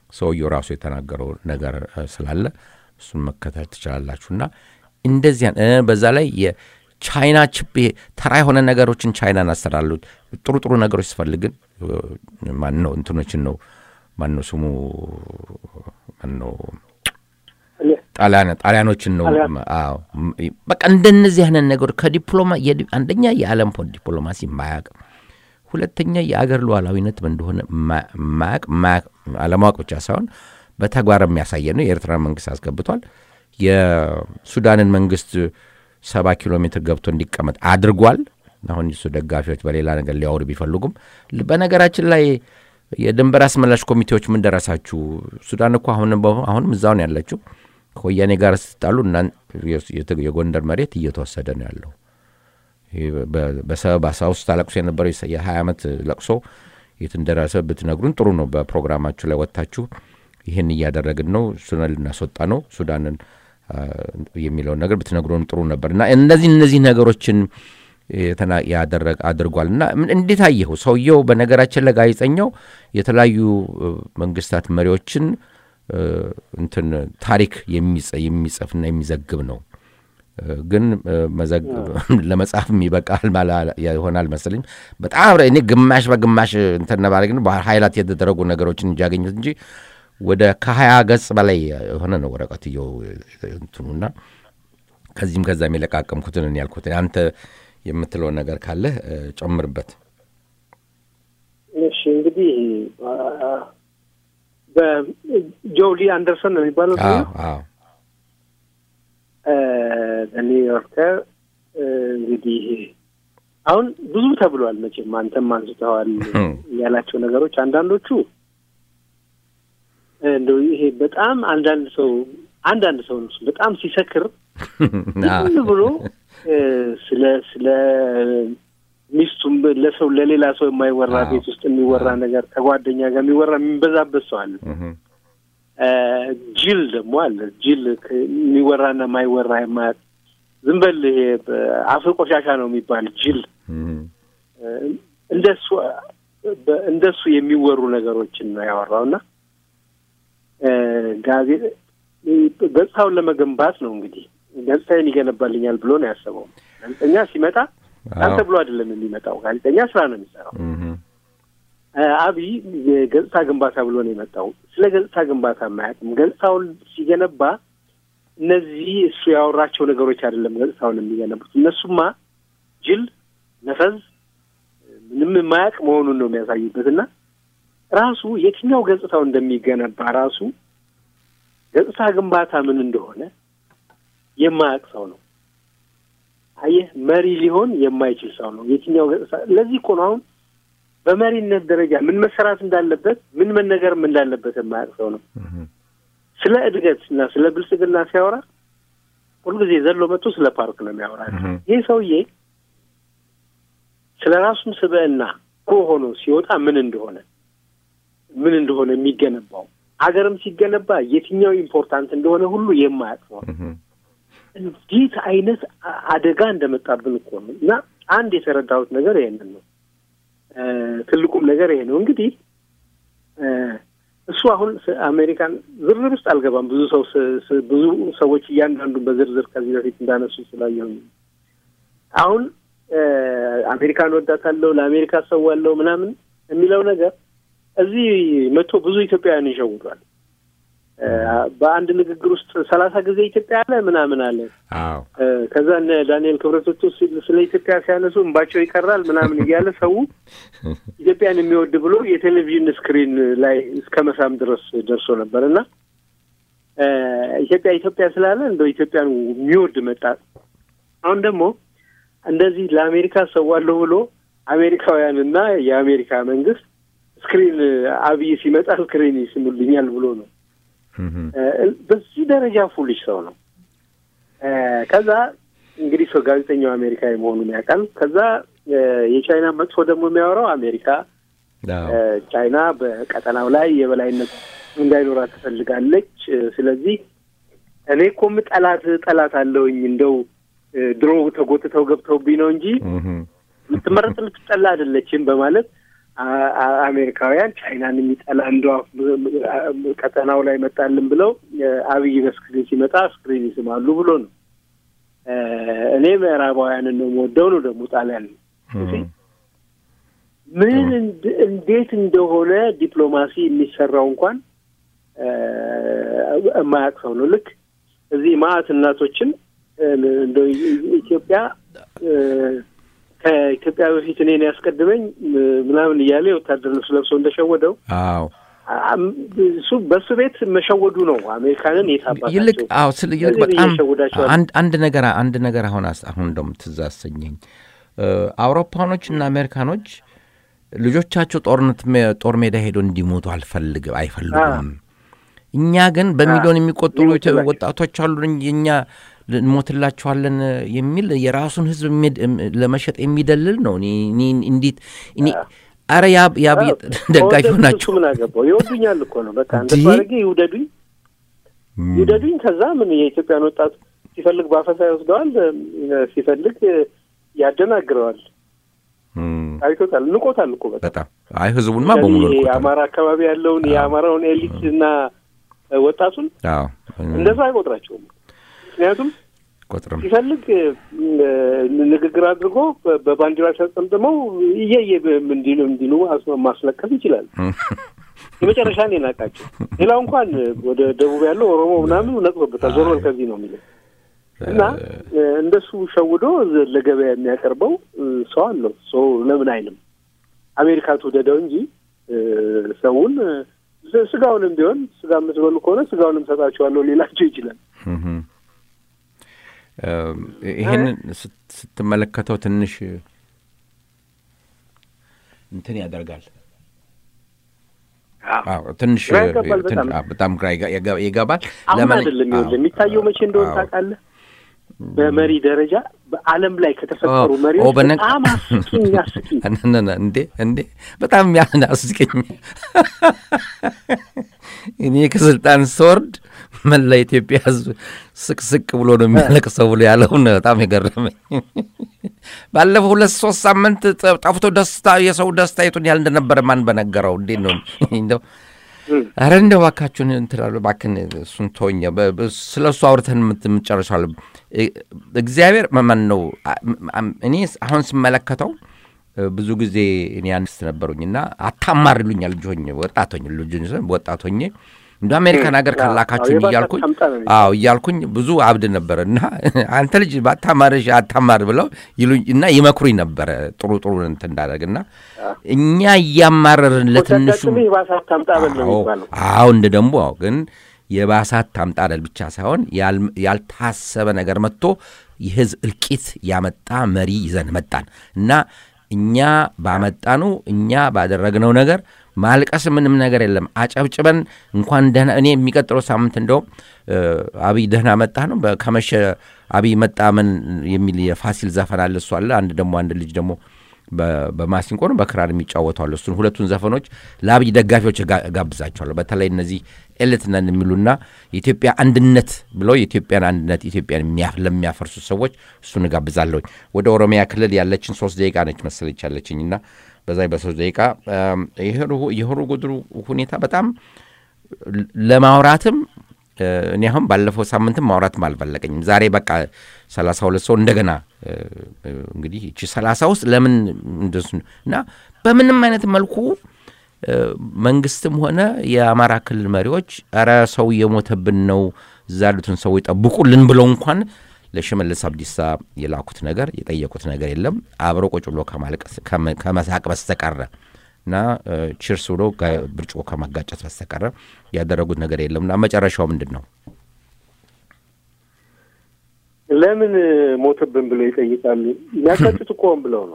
ሰውየው ራሱ የተናገረው ነገር እ፣ ስላለ እሱን መከተል ትችላላችሁና እንደዚያን እ፣ በዛ ላይ የቻይና ችፕ ይሄ ተራ የሆነ ነገሮችን ቻይናን አሰራሉ ጥሩ ጥሩ ነገሮች ስፈልግን ማን ነው እንትኖችን ነው ማን ነው ስሙ ማን ነው ጣሊያን ጣሊያኖችን ነው ጣሊያን። አዎ ም- በቃ እንደነዚህ አይነት ነገሮች ከዲፕሎማ የዲ- አንደኛ የዓለም ፖ- ዲፕሎማሲ ማያቅ ሁለተኛ የአገር ሉዓላዊነት ምን እንደሆነ ማ- ማያቅ ማያቅ- አለማወቅ ብቻ ሳይሆን በተግባር የሚያሳየ ነው የኤርትራ መንግስት አስገብቷል የሱዳንን መንግስት ሰባ ኪሎ ሜትር ገብቶ እንዲቀመጥ አድርጓል አሁን የሱ ደጋፊዎች በሌላ ነገር ሊያወሩ ቢፈልጉም ል- በነገራችን ላይ የድንበር አስመላሽ ኮሚቴዎች ምን ደረሳችሁ ሱዳን እኮ አሁንም በ- አሁንም እዛው ነው ያለችው ከወያኔ ጋር ስትጣሉ እናን- የስ- የት- የጎንደር መሬት እየተወሰደ ነው ያለው ይሄ በ- በሰበብ አሳ ውስጥ ታለቅሶ የነበረው የሰ- የሀያ ዓመት ለቅሶ የት እንደደረሰ ብትነግሩን ጥሩ ነው በፕሮግራማችሁ ላይ ወጥታችሁ ይህን እያደረግን ነው ሱዳን ልናስወጣ ነው ሱዳንን አ፣ የሚለውን ነገር ብትነግሩን ጥሩ ነበር እና እነዚህ እነዚህ ነገሮችን የተና- ያደረግ አድርጓል እና ምን- እንዴት አየኸው ሰውየው በነገራችን ላይ ጋዜጠኛው የተለያዩ እ፣ መንግስታት መሪዎችን እ፣ እንትን ታሪክ የሚጽ- የሚጽፍና የሚዘግብ ነው እ፣ ግን እ፣ መዘግ- ለመጽሐፍም ይበቃል ማላ- ይሆናል መሰለኝ በጣም እኔ ግማሽ በግማሽ እንትን ነባረ ግን በሀይላት የተደረጉ ነገሮችን እንጂ ያገኙት እንጂ ወደ ከሀያ ገጽ በላይ የሆነ ነው ወረቀትየው እንትኑና ከዚህም ከዛም የለቃቀምኩትን እኔ ያልኩት አንተ የምትለው ነገር ካለ እ፣ ጨምርበት እሺ እንግዲህ አ- በጆሊ አንደርሰን ነው የሚባለው አዎ ሰውዬው? አዎ ኒውዮርከር እንግዲህ አሁን ብዙ ተብሏል። መቼም አንተም አንስተዋል እም። ያላቸው ነገሮች አንዳንዶቹ እንደው ይሄ በጣም አንዳንድ ሰው አንዳንድ ሰው ነው በጣም ሲሰክር ዝም ብሎ እ፣ ስለ ስለ ሚስቱም ለሰው ለሌላ ሰው የማይወራ አዎ። ቤት ውስጥ የሚወራ ነገር ከጓደኛ ጋር የሚወራ የሚበዛበት ሰው አለ። እህም፣ እ፣ ጅል ደግሞ አለ። ጅል ከ- የሚወራና የማይወራ የማያውቅ ዝም በል ይሄ አፍ ቆሻሻ ነው የሚባል ጅል እህም፣ እ፣ እንደሱ በ- እንደሱ የሚወሩ ነገሮችን ነው ያወራው እና እ፣ ጋዜ ገጽታውን ለመገንባት ነው እንግዲህ ገጽታዬን ይገነባልኛል ብሎ ነው ያሰበው። ጋዜጠኛ ሲመጣ አንተ አዎ፣ ብሎ አይደለም የሚመጣው። ጋዜጠኛ ስራ ነው የሚሰራው። እህም፣ እ፣ አብይ የገጽታ ግንባታ ብሎ ነው የመጣው። ስለ ገጽታ ግንባታ የማያውቅም። ገጽታውን ሲገነባ እነዚህ እሱ ያወራቸው ነገሮች አይደለም ገጽታውን የሚገነቡት። እነሱማ ጅል፣ ነፈዝ፣ ምንም የማያውቅ መሆኑን ነው የሚያሳዩበት እና ራሱ የትኛው ገጽታው እንደሚገነባ ራሱ ገጽታ ግንባታ ምን እንደሆነ የማያውቅ ሰው ነው። አየህ፣ መሪ ሊሆን የማይችል ሰው ነው። የትኛው ገጽታ ለዚህ እኮ ነው አሁን በመሪነት ደረጃ ምን መሰራት እንዳለበት ምን መነገርም እንዳለበት የማያውቅ ሰው ነው። እህም፣ ስለ እድገት እና ስለ ብልጽግና ሲያወራ ሁልጊዜ ዘሎ መጥቶ ስለ ፓርክ ነው የሚያወራ። እህም፣ ይህ ሰውዬ ስለ ራሱም ስብዕና እኮ ሆኖ ሲወጣ ምን እንደሆነ ምን እንደሆነ የሚገነባው ሀገርም ሲገነባ የትኛው ኢምፖርታንት እንደሆነ ሁሉ የማያውቅ ሰው ነው። እህም፣ እንዴት አይነት አ- አደጋ እንደመጣብን እኮ ነው። እና አንድ የተረዳሁት ነገር ይሄንን ነው። እ፣ ትልቁም ነገር ይሄ ነው። እንግዲህ እ፣ እሱ አሁን ስ- አሜሪካን ዝርዝር ውስጥ አልገባም። ብዙ ሰው ስ- ስ- ብዙ ሰዎች እያንዳንዱን በዝርዝር ከዚህ በፊት እንዳነሱ ስላየሁኝ አሁን እ፣ አሜሪካን ወዳታለሁ፣ ለአሜሪካ ሰዋለሁ ምናምን የሚለው ነገር እዚህ መጥቶ ብዙ ኢትዮጵያውያን ይሸውዷል። እ፣ በአንድ ንግግር ውስጥ ሰላሳ ጊዜ ኢትዮጵያ አለ ምናምን አለ አዎ እ፣ ከዛ እነ ዳንኤል ክብረቶቹ ስ- ስለ ኢትዮጵያ ሲያነሱ እንባቸው ይቀራል ምናምን እያለ ሰው ኢትዮጵያን የሚወድ ብሎ የቴሌቪዥን ስክሪን ላይ እስከ መሳም ድረስ ደርሶ ነበር እና እ፣ ኢትዮጵያ ኢትዮጵያ ስላለ እንደው ኢትዮጵያን የሚወድ መጣ። አሁን ደግሞ እንደዚህ ለአሜሪካ ሰዋለሁ ብሎ አሜሪካውያንና የአሜሪካ መንግስት ስክሪን አብይ ሲመጣ ስክሪን ይስሙልኛል ብሎ ነው። እህም፣ እ፣ በዚህ ደረጃ ፉሊሽ ሰው ነው። እ፣ ከዛ እንግዲህ ሰው ጋዜጠኛው አሜሪካዊ መሆኑን ያውቃል። ከዛ እ፣ የቻይና መጥፎ ደግሞ የሚያወራው አሜሪካ አዎ፣ እ፣ ቻይና በቀጠናው ላይ የበላይነት እንዳይኖራት ትፈልጋለች። እ፣ ስለዚህ እኔ እኮም ጠላት ጠላት አለውኝ እንደው እ፣ ድሮ ተጎትተው ገብተውብኝ ነው እንጂ እህም፣ የምትመረጥ የምትጠላ አይደለችም በማለት አ- አ- አሜሪካውያን ቻይናን የሚጠላ እንደ ቀጠናው ላይ መጣልን ብለው እ፣ አብይ በስክሪን ሲመጣ ስክሪን ይስማሉ ብሎ ነው። እ፣ እኔ ምዕራባውያንን ነው የምወደው ነው ደግሞ ጣሊያን እም፣ ምን እንድ- እንዴት እንደሆነ ዲፕሎማሲ የሚሰራው እንኳን እ፣ የማያውቅ ሰው ነው። ልክ እዚህ ማአት እናቶችን እ፣ እንደው ኢትዮጵያ እ፣ ከኢትዮጵያ በፊት እኔን ያስቀድመኝ እ፣ ምናምን እያለ የወታደር ልብስ ለብሶ እንደሸወደው አዎ አም- እሱ በእሱ ቤት መሸወዱ ነው። አሜሪካንን የታባታቸው ይልቅ አዎ ስለ ይልቅ ስለዚህ በጣም እየሸወዳቸዋል። አንድ አንድ ነገር አንድ ነገር አሁን አስ- አሁን እንደውም ትዝ አሰኘኝ እ፣ አውሮፓኖች እና አሜሪካኖች ልጆቻቸው ጦርነት ሜ- ጦር ሜዳ ሄዶ እንዲሞቱ አልፈልግም አይፈልጉም። እኛ ግን በሚሊዮን የሚቆጠሩ ኢትዮ- ሊሞቱላቸው። ወጣቶች አሉ እኛ እንሞትላቸዋለን የሚል የራሱን ሕዝብ የሚድ- ለመሸጥ የሚደልል ነው። እኔ እኔ እንዴት እኔ አረ ያ ያ ደጋፊ ከወደዱት ናቸው እሱ ምን አገባው? ይወዱኛል እኮ ነው። በቃ እንደሱ እንዲህ? አድርጌ ይውደዱኝ ይውደዱኝ። ከዛ ምን የኢትዮጵያን ወጣት ሲፈልግ በአፈሳ ይወስደዋል፣ እ፣ ሲፈልግ እ፣ ያደናግረዋል። እም፣ አይቶታል፣ ንቆታል እኮ በቃ በጣም አይ ህዝቡንማ በሙሉ ይሄ ልኮታል። የአማራ አካባቢ ያለውን የአማራውን ኤሊት እና እ፣ ወጣቱን አዎ እንደዛ አይቆጥራቸውም። ምክንያቱም ቆጥርም ሲፈልግ እ፣ ንግግር አድርጎ በ- በባንዲራ ተጠምጥመው እየየ እንዲሉ እንዲሉ አስ- ማስለቀፍ ይችላል። የመጨረሻ ነው የናቃቸው። ሌላው እንኳን ወደ ደቡብ ያለው ኦሮሞ ምናምን ነቅቶበታል። ዞር በል ከዚህ ነው የሚለው እና እ፣ እንደሱ ሸውዶ ዝ- ለገበያ የሚያቀርበው እ፣ ሰው አለው። ሰው ለምን አይልም? አሜሪካ ትውደደው እንጂ እ፣ ሰውን እ፣ ስ- ስጋውንም ቢሆን ስጋ የምትበሉ ከሆነ ስጋውንም ሰጣችኋለሁ ሊላቸው ይችላል። እህም። እም፣ ይሄንን ስት- ስትመለከተው ትንሽ እንትን ያደርጋል። አዎ ትንሽ ግራ ያጋባል ትን- በጣም። አዎ፣ በጣም ግራ ይጋ- ይጋ- ይገባል። አሁን ለምን- አይደለም ይኸውልህ አዎ፣ የሚታየው መቼ እንደሆነ አዎ። ታውቃለህ? በመሪ ደረጃ በዓለም ላይ ከተፈጠሩ ኦ፣ ኦ፣ መሪዎች በነ- በጣም አስቂኝ አስቂኝ እነ- እነ- እንዴ እንዴ በጣም ያን አስቀኝ። እኔ ከስልጣን ስወርድ መላ ኢትዮጵያ ሕዝብ ስቅስቅ ብሎ ነው የሚያለቅሰው ብሎ ያለውን በጣም የገረመኝ። ባለፈው ሁለት ሶስት ሳምንት ጠ- ጠፍቶ ደስታ የሰው ደስታ የቱን ያህል እንደነበረ ማን በነገረው? እንዴት ነው እንደው አረ እንደው እባካችሁን እንትላሉ እባክህን እሱን ተወኝ። በ- በ- ስለ እሱ አውርተን የምት- የምትጨርሻለ እግዚአብሔር መመን ነው። አ- አ- እኔ አሁን ስመለከተው እ፣ ብዙ ጊዜ እኔ አንስት ነበሩኝ እና አታማር ይሉኛል ልጅ ሆኜ ወጣት ሆኜ ልጅ ሆኜ ሳይሆን ወጣት ሆኜ እንደ አሜሪካን ሀገር አዎ፣ ካላካችሁኝ የባሰ እያልኩኝ ታምጣ ነው የሚባለው። አዎ እያልኩኝ ብዙ አብድ ነበረ እና አንተ ልጅ ባታማርሽ አታማር ብለው ይሉኝ እና ይመክሩኝ ነበረ ጥሩ ጥሩ እንትን እንዳደርግ እና እኛ እያማረርን ለትንሹ ሲያጋጥምህ የባሰ አታምጣ በል ነው አዎ የሚባለው። አዎ እንደ ደግሞ አዎ ግን የባሳት ታምጣለል ብቻ ሳይሆን ያል- ያልታሰበ ነገር መጥቶ የህዝብ እልቂት ያመጣ መሪ ይዘን መጣን እና እኛ ባመጣኑ እኛ ባደረግነው ነገር ማልቀስ ምንም ነገር የለም። አጨብጭበን እንኳን ደህና እኔ የሚቀጥለው ሳምንት እንደውም እ፣ አብይ ደህና መጣ ነው በ- ከመሸ አብይ መጣ ምን የሚል የፋሲል ዘፈን አለ እሱ አለ። አንድ ደግሞ አንድ ልጅ ደግሞ በ- በማሲንቆ ነው በክራር የሚጫወቱ አሉ። እሱን ሁለቱን ዘፈኖች ለአብይ ደጋፊዎች እጋ- እጋብዛቸዋለሁ። በተለይ እነዚህ ኤልት ነን የሚሉና የኢትዮጵያ አንድነት ብለው የኢትዮጵያን አንድነት ኢትዮጵያን የሚያ- ለሚያፈርሱ ሰዎች እሱን እጋብዛለሁኝ። ወደ ኦሮሚያ ክልል ያለችን ሶስት ደቂቃ ነች መሰለች ያለችኝ እና በዛ በሶስት ደቂቃ እም፣ የሆሩ- የሆሩ ጉድሩ ሁኔታ በጣም ለማውራትም እ፣ እኔ አሁን ባለፈው ሳምንትም ማውራትም አልፈለቀኝም። ዛሬ በቃ ሰላሳ ሁለት ሰው እንደገና እ፣ እ፣ እንግዲህ እቺ ሰላሳ ውስጥ ለምን እንደሱ እና በምንም አይነት መልኩ እ፣ መንግስትም ሆነ የአማራ ክልል መሪዎች ኧረ ሰው እየሞተብን ነው እዛ ያሉትን ሰዎች ጠብቁልን ብለው እንኳን ለሽመልስ አብዲሳ የላኩት ነገር የጠየቁት ነገር የለም አብረው ቁጭ ብሎ ከማልቀስ ከመ- ከመሳቅ በስተቀረ እና ቺርስ ብሎ ጋ- ብርጭቆ ከማጋጨት በስተቀረ ያደረጉት ነገር የለም እና መጨረሻው ምንድን ነው? ለምን ሞተብን ብለው ይጠይቃሉ። የሚያጋጩት እኮ ሆን ብለው ነው።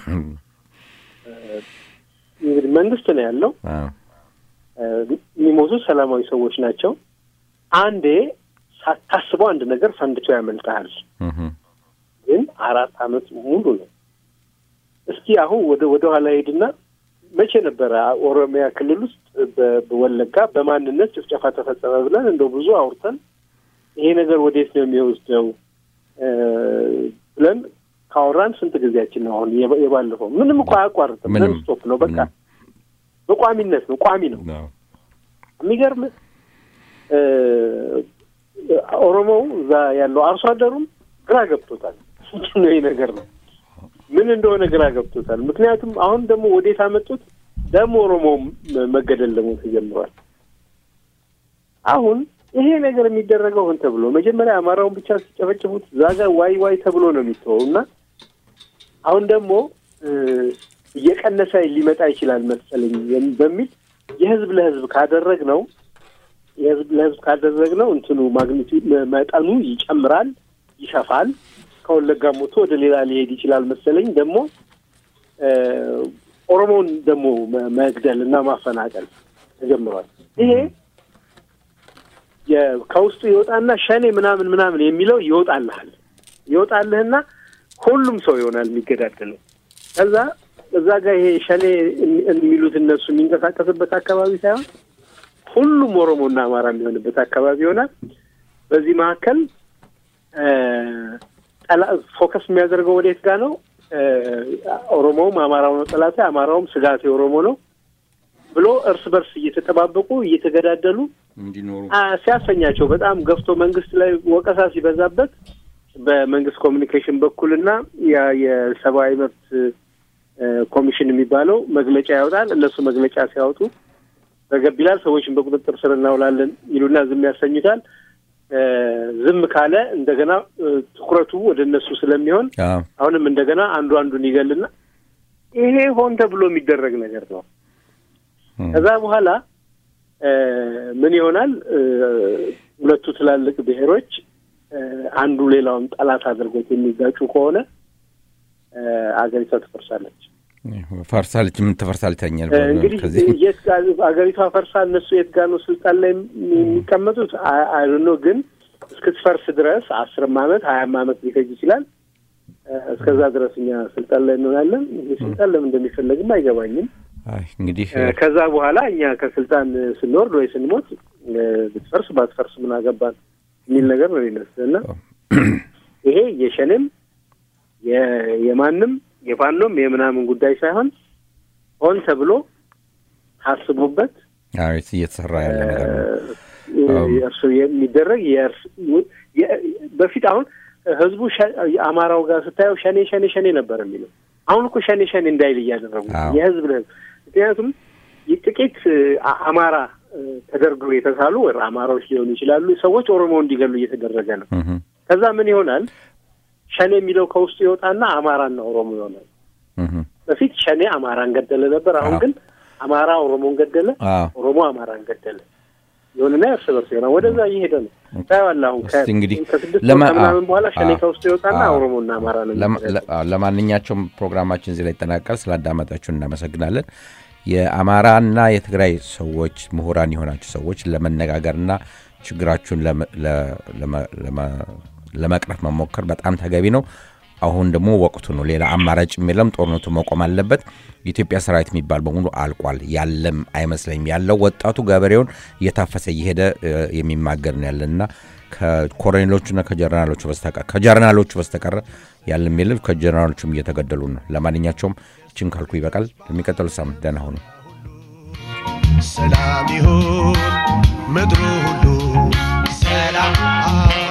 እንግዲህ መንግስት ነው ያለው። አዎ። የሚሞቱት ሰላማዊ ሰዎች ናቸው። አንዴ ሳታስበው አንድ ነገር ፈንድቶ ያመልጠሃል። እህም። ግን አራት አመት ሙሉ ነው። እስኪ አሁን ወደ ወደ ኋላ ሄድና መቼ ነበረ ኦሮሚያ ክልል ውስጥ በ- በወለጋ በማንነት ጭፍጨፋ ተፈጸመ ብለን እንደው ብዙ አውርተን ይሄ ነገር ወዴት ነው የሚወስደው እ ብለን ካወራን ስንት ጊዜያችን ነው? አሁን የባ- የባለፈው ምንም እኮ አያቋርጥም። ምንም ነን ስቶፕ ነው በቃ በቋሚነት ነው፣ ቋሚ ነው። አዎ። የሚገርም ኦሮሞው እዛ ያለው አርሶ አደሩም ግራ ገብቶታል። ምንድን ነው ይህ ነገር ነው ምን እንደሆነ ግራ ገብቶታል። ምክንያቱም አሁን ደግሞ ወዴት አመጡት? ደግሞ ኦሮሞው መገደል ደግሞ ተጀምሯል። አሁን ይሄ ነገር የሚደረገው ሆን ተብሎ መጀመሪያ አማራውን ብቻ ሲጨፈጭፉት እዛ ጋር ዋይ ዋይ ተብሎ ነው የሚተወው እና አሁን ደግሞ እ፣ እየቀነሰ ሊመጣ ይችላል መሰለኝ የም- በሚል የህዝብ ለህዝብ ካደረግ ነው የህዝብ ለህዝብ ካደረግ ነው እንትኑ ማግኒቱ መጠኑ ይጨምራል፣ ይሰፋል። ከወለጋም ወጥቶ ወደ ሌላ ሊሄድ ይችላል መሰለኝ። ደግሞ እ፣ ኦሮሞውን ደግሞ መ- መግደል እና ማፈናቀል ተጀምሯል። ይሄ የ- ከውስጡ ይወጣና ሸኔ ምናምን ምናምን የሚለው ይወጣልሃል ይወጣልህና ሁሉም ሰው ይሆናል የሚገዳደለው። ከዛ እዛ ጋር ይሄ ሸኔ የሚ- የሚሉት እነሱ የሚንቀሳቀስበት አካባቢ ሳይሆን ሁሉም ኦሮሞና አማራ የሚሆንበት አካባቢ ይሆናል። በዚህ መካከል እ፣ ጠላ- ፎከስ የሚያደርገው ወዴት ጋር ነው? እ፣ ኦሮሞውም አማራው ነው ጠላቴ፣ አማራውም ስጋቴ ኦሮሞ ነው ብሎ እርስ በርስ እየተጠባበቁ እየተገዳደሉ እንዲኖሩ አ፣ ሲያሰኛቸው በጣም ገፍቶ መንግስት ላይ ወቀሳ ሲበዛበት በመንግስት ኮሚኒኬሽን በኩልና ያ የሰብአዊ መብት እ፣ ኮሚሽን የሚባለው መግለጫ ያወጣል። እነሱ መግለጫ ሲያወጡ ረገብ ይላል። ሰዎችን በቁጥጥር ስር እናውላለን ይሉና ዝም ያሰኙታል። እ፣ ዝም ካለ እንደገና እ፣ ትኩረቱ ወደ እነሱ ስለሚሆን አዎ። አሁንም እንደገና አንዱ አንዱን ይገልና ይሄ ሆን ተብሎ የሚደረግ ነገር ነው። እም። ከዛ በኋላ እ፣ ምን ይሆናል? እ፣ ሁለቱ ትላልቅ ብሔሮች እ፣ አንዱ ሌላውን ጠላት አድርጎት የሚጋጩ ከሆነ እ፣ አገሪቷ ትፈርሳለች። ፈርሳለች። ምን ትፈርሳለች? ተኛል እ፣ እንግዲህ ከዚህ የት ጋር አገሪቷ ፈርሳ እነሱ የት ጋር ነው ስልጣን ላይ የሚቀመጡት? አይዶኖ ግን እስክትፈርስ ድረስ አስርም ዓመት ሀያም ዓመት ሊፈጅ ይችላል። እ፣ እስከዛ ድረስ እኛ ስልጣን ላይ እንሆናለን። ይህ ስልጣን ለምን እንደሚፈለግም አይገባኝም። አይ እንግዲህ እ፣ ከዛ በኋላ እኛ ከስልጣን ስንወርድ ወይ ስንሞት እ፣ ብትፈርስ ባትፈርስ ምን አገባን የሚል ነገር ነው የሚመስል እና ይሄ የሸኔም የ- የማንም የፋኖም የምናምን ጉዳይ ሳይሆን ሆን ተብሎ ታስቦበት አዎ እየተሰራ ያለ ነገር ነው። እ፣ እርሱ የሚደረግ የእርስ የ- በፊት አሁን ህዝቡ ሸ- አማራው ጋር ስታየው ሸኔ ሸኔ ሸኔ ነበር የሚለው አሁን እኮ ሸኔ ሸኔ እንዳይል እያደረጉ ነው። አዎ። የህዝብ ለህዝብ ምክንያቱም ጥቂት እ፣ አ- አማራ እ፣ ተደርገው የተሳሉ ወይ አማራዎች ሊሆኑ ይችላሉ ሰዎች ኦሮሞ እንዲገሉ እየተደረገ ነው። እህ ከዛ ምን ይሆናል? ሸኔ የሚለው ከውስጡ ይወጣና አማራና ኦሮሞ ይሆናል። እህ በፊት ሸኔ አማራን ገደለ ነበር። አሁን አዎ። ግን አማራ ኦሮሞን ገደለ፣ አዎ ኦሮሞ አማራን ገደለ። ይሁንና እርስ በርስ ይሆናል። ወደዛ እየሄደ ነው። ታየዋለህ። አሁን ከ- እስቲ እንግዲህ ከስድስት ለማ- ወር ከምናምን በኋላ ሸኔ አዎ። ከውስጡ ይወጣና አዎ። ኦሮሞና አማራ ነው ለማ- የሚገደለው። ለ- አዎ፣ ለማንኛቸውም ፕሮግራማችን እዚህ ላይ ይጠናቀል። ስላዳመጣችሁን እናመሰግናለን። የአማራና የትግራይ ሰዎች ምሁራን የሆናችሁ ሰዎች ለመነጋገርና ችግራችሁን ለመ- ለ- ለመ- ለመ- ለመቅረፍ መሞከር በጣም ተገቢ ነው። አሁን ደግሞ ወቅቱ ነው። ሌላ አማራጭ የለም። ጦርነቱ መቆም አለበት። የኢትዮጵያ ሰራዊት የሚባል በሙሉ አልቋል። ያለም አይመስለኝም። ያለው ወጣቱ ገበሬውን እየታፈሰ እየሄደ እ፣ የሚማገር ነው ያለንና ከኮሎኔሎቹና ከጀርናሎቹ በስተቀር ከጀርናሎቹ በስተቀረ ያለም የለም። ከጀርናሎቹም እየተገደሉ ነው። ለማንኛቸውም ችን ካልኩ ይበቃል። ለሚቀጥሉ ሳምንት ደህና ሁኑ። ሰላም ይሁን ምድሩ ሁሉ ሰላም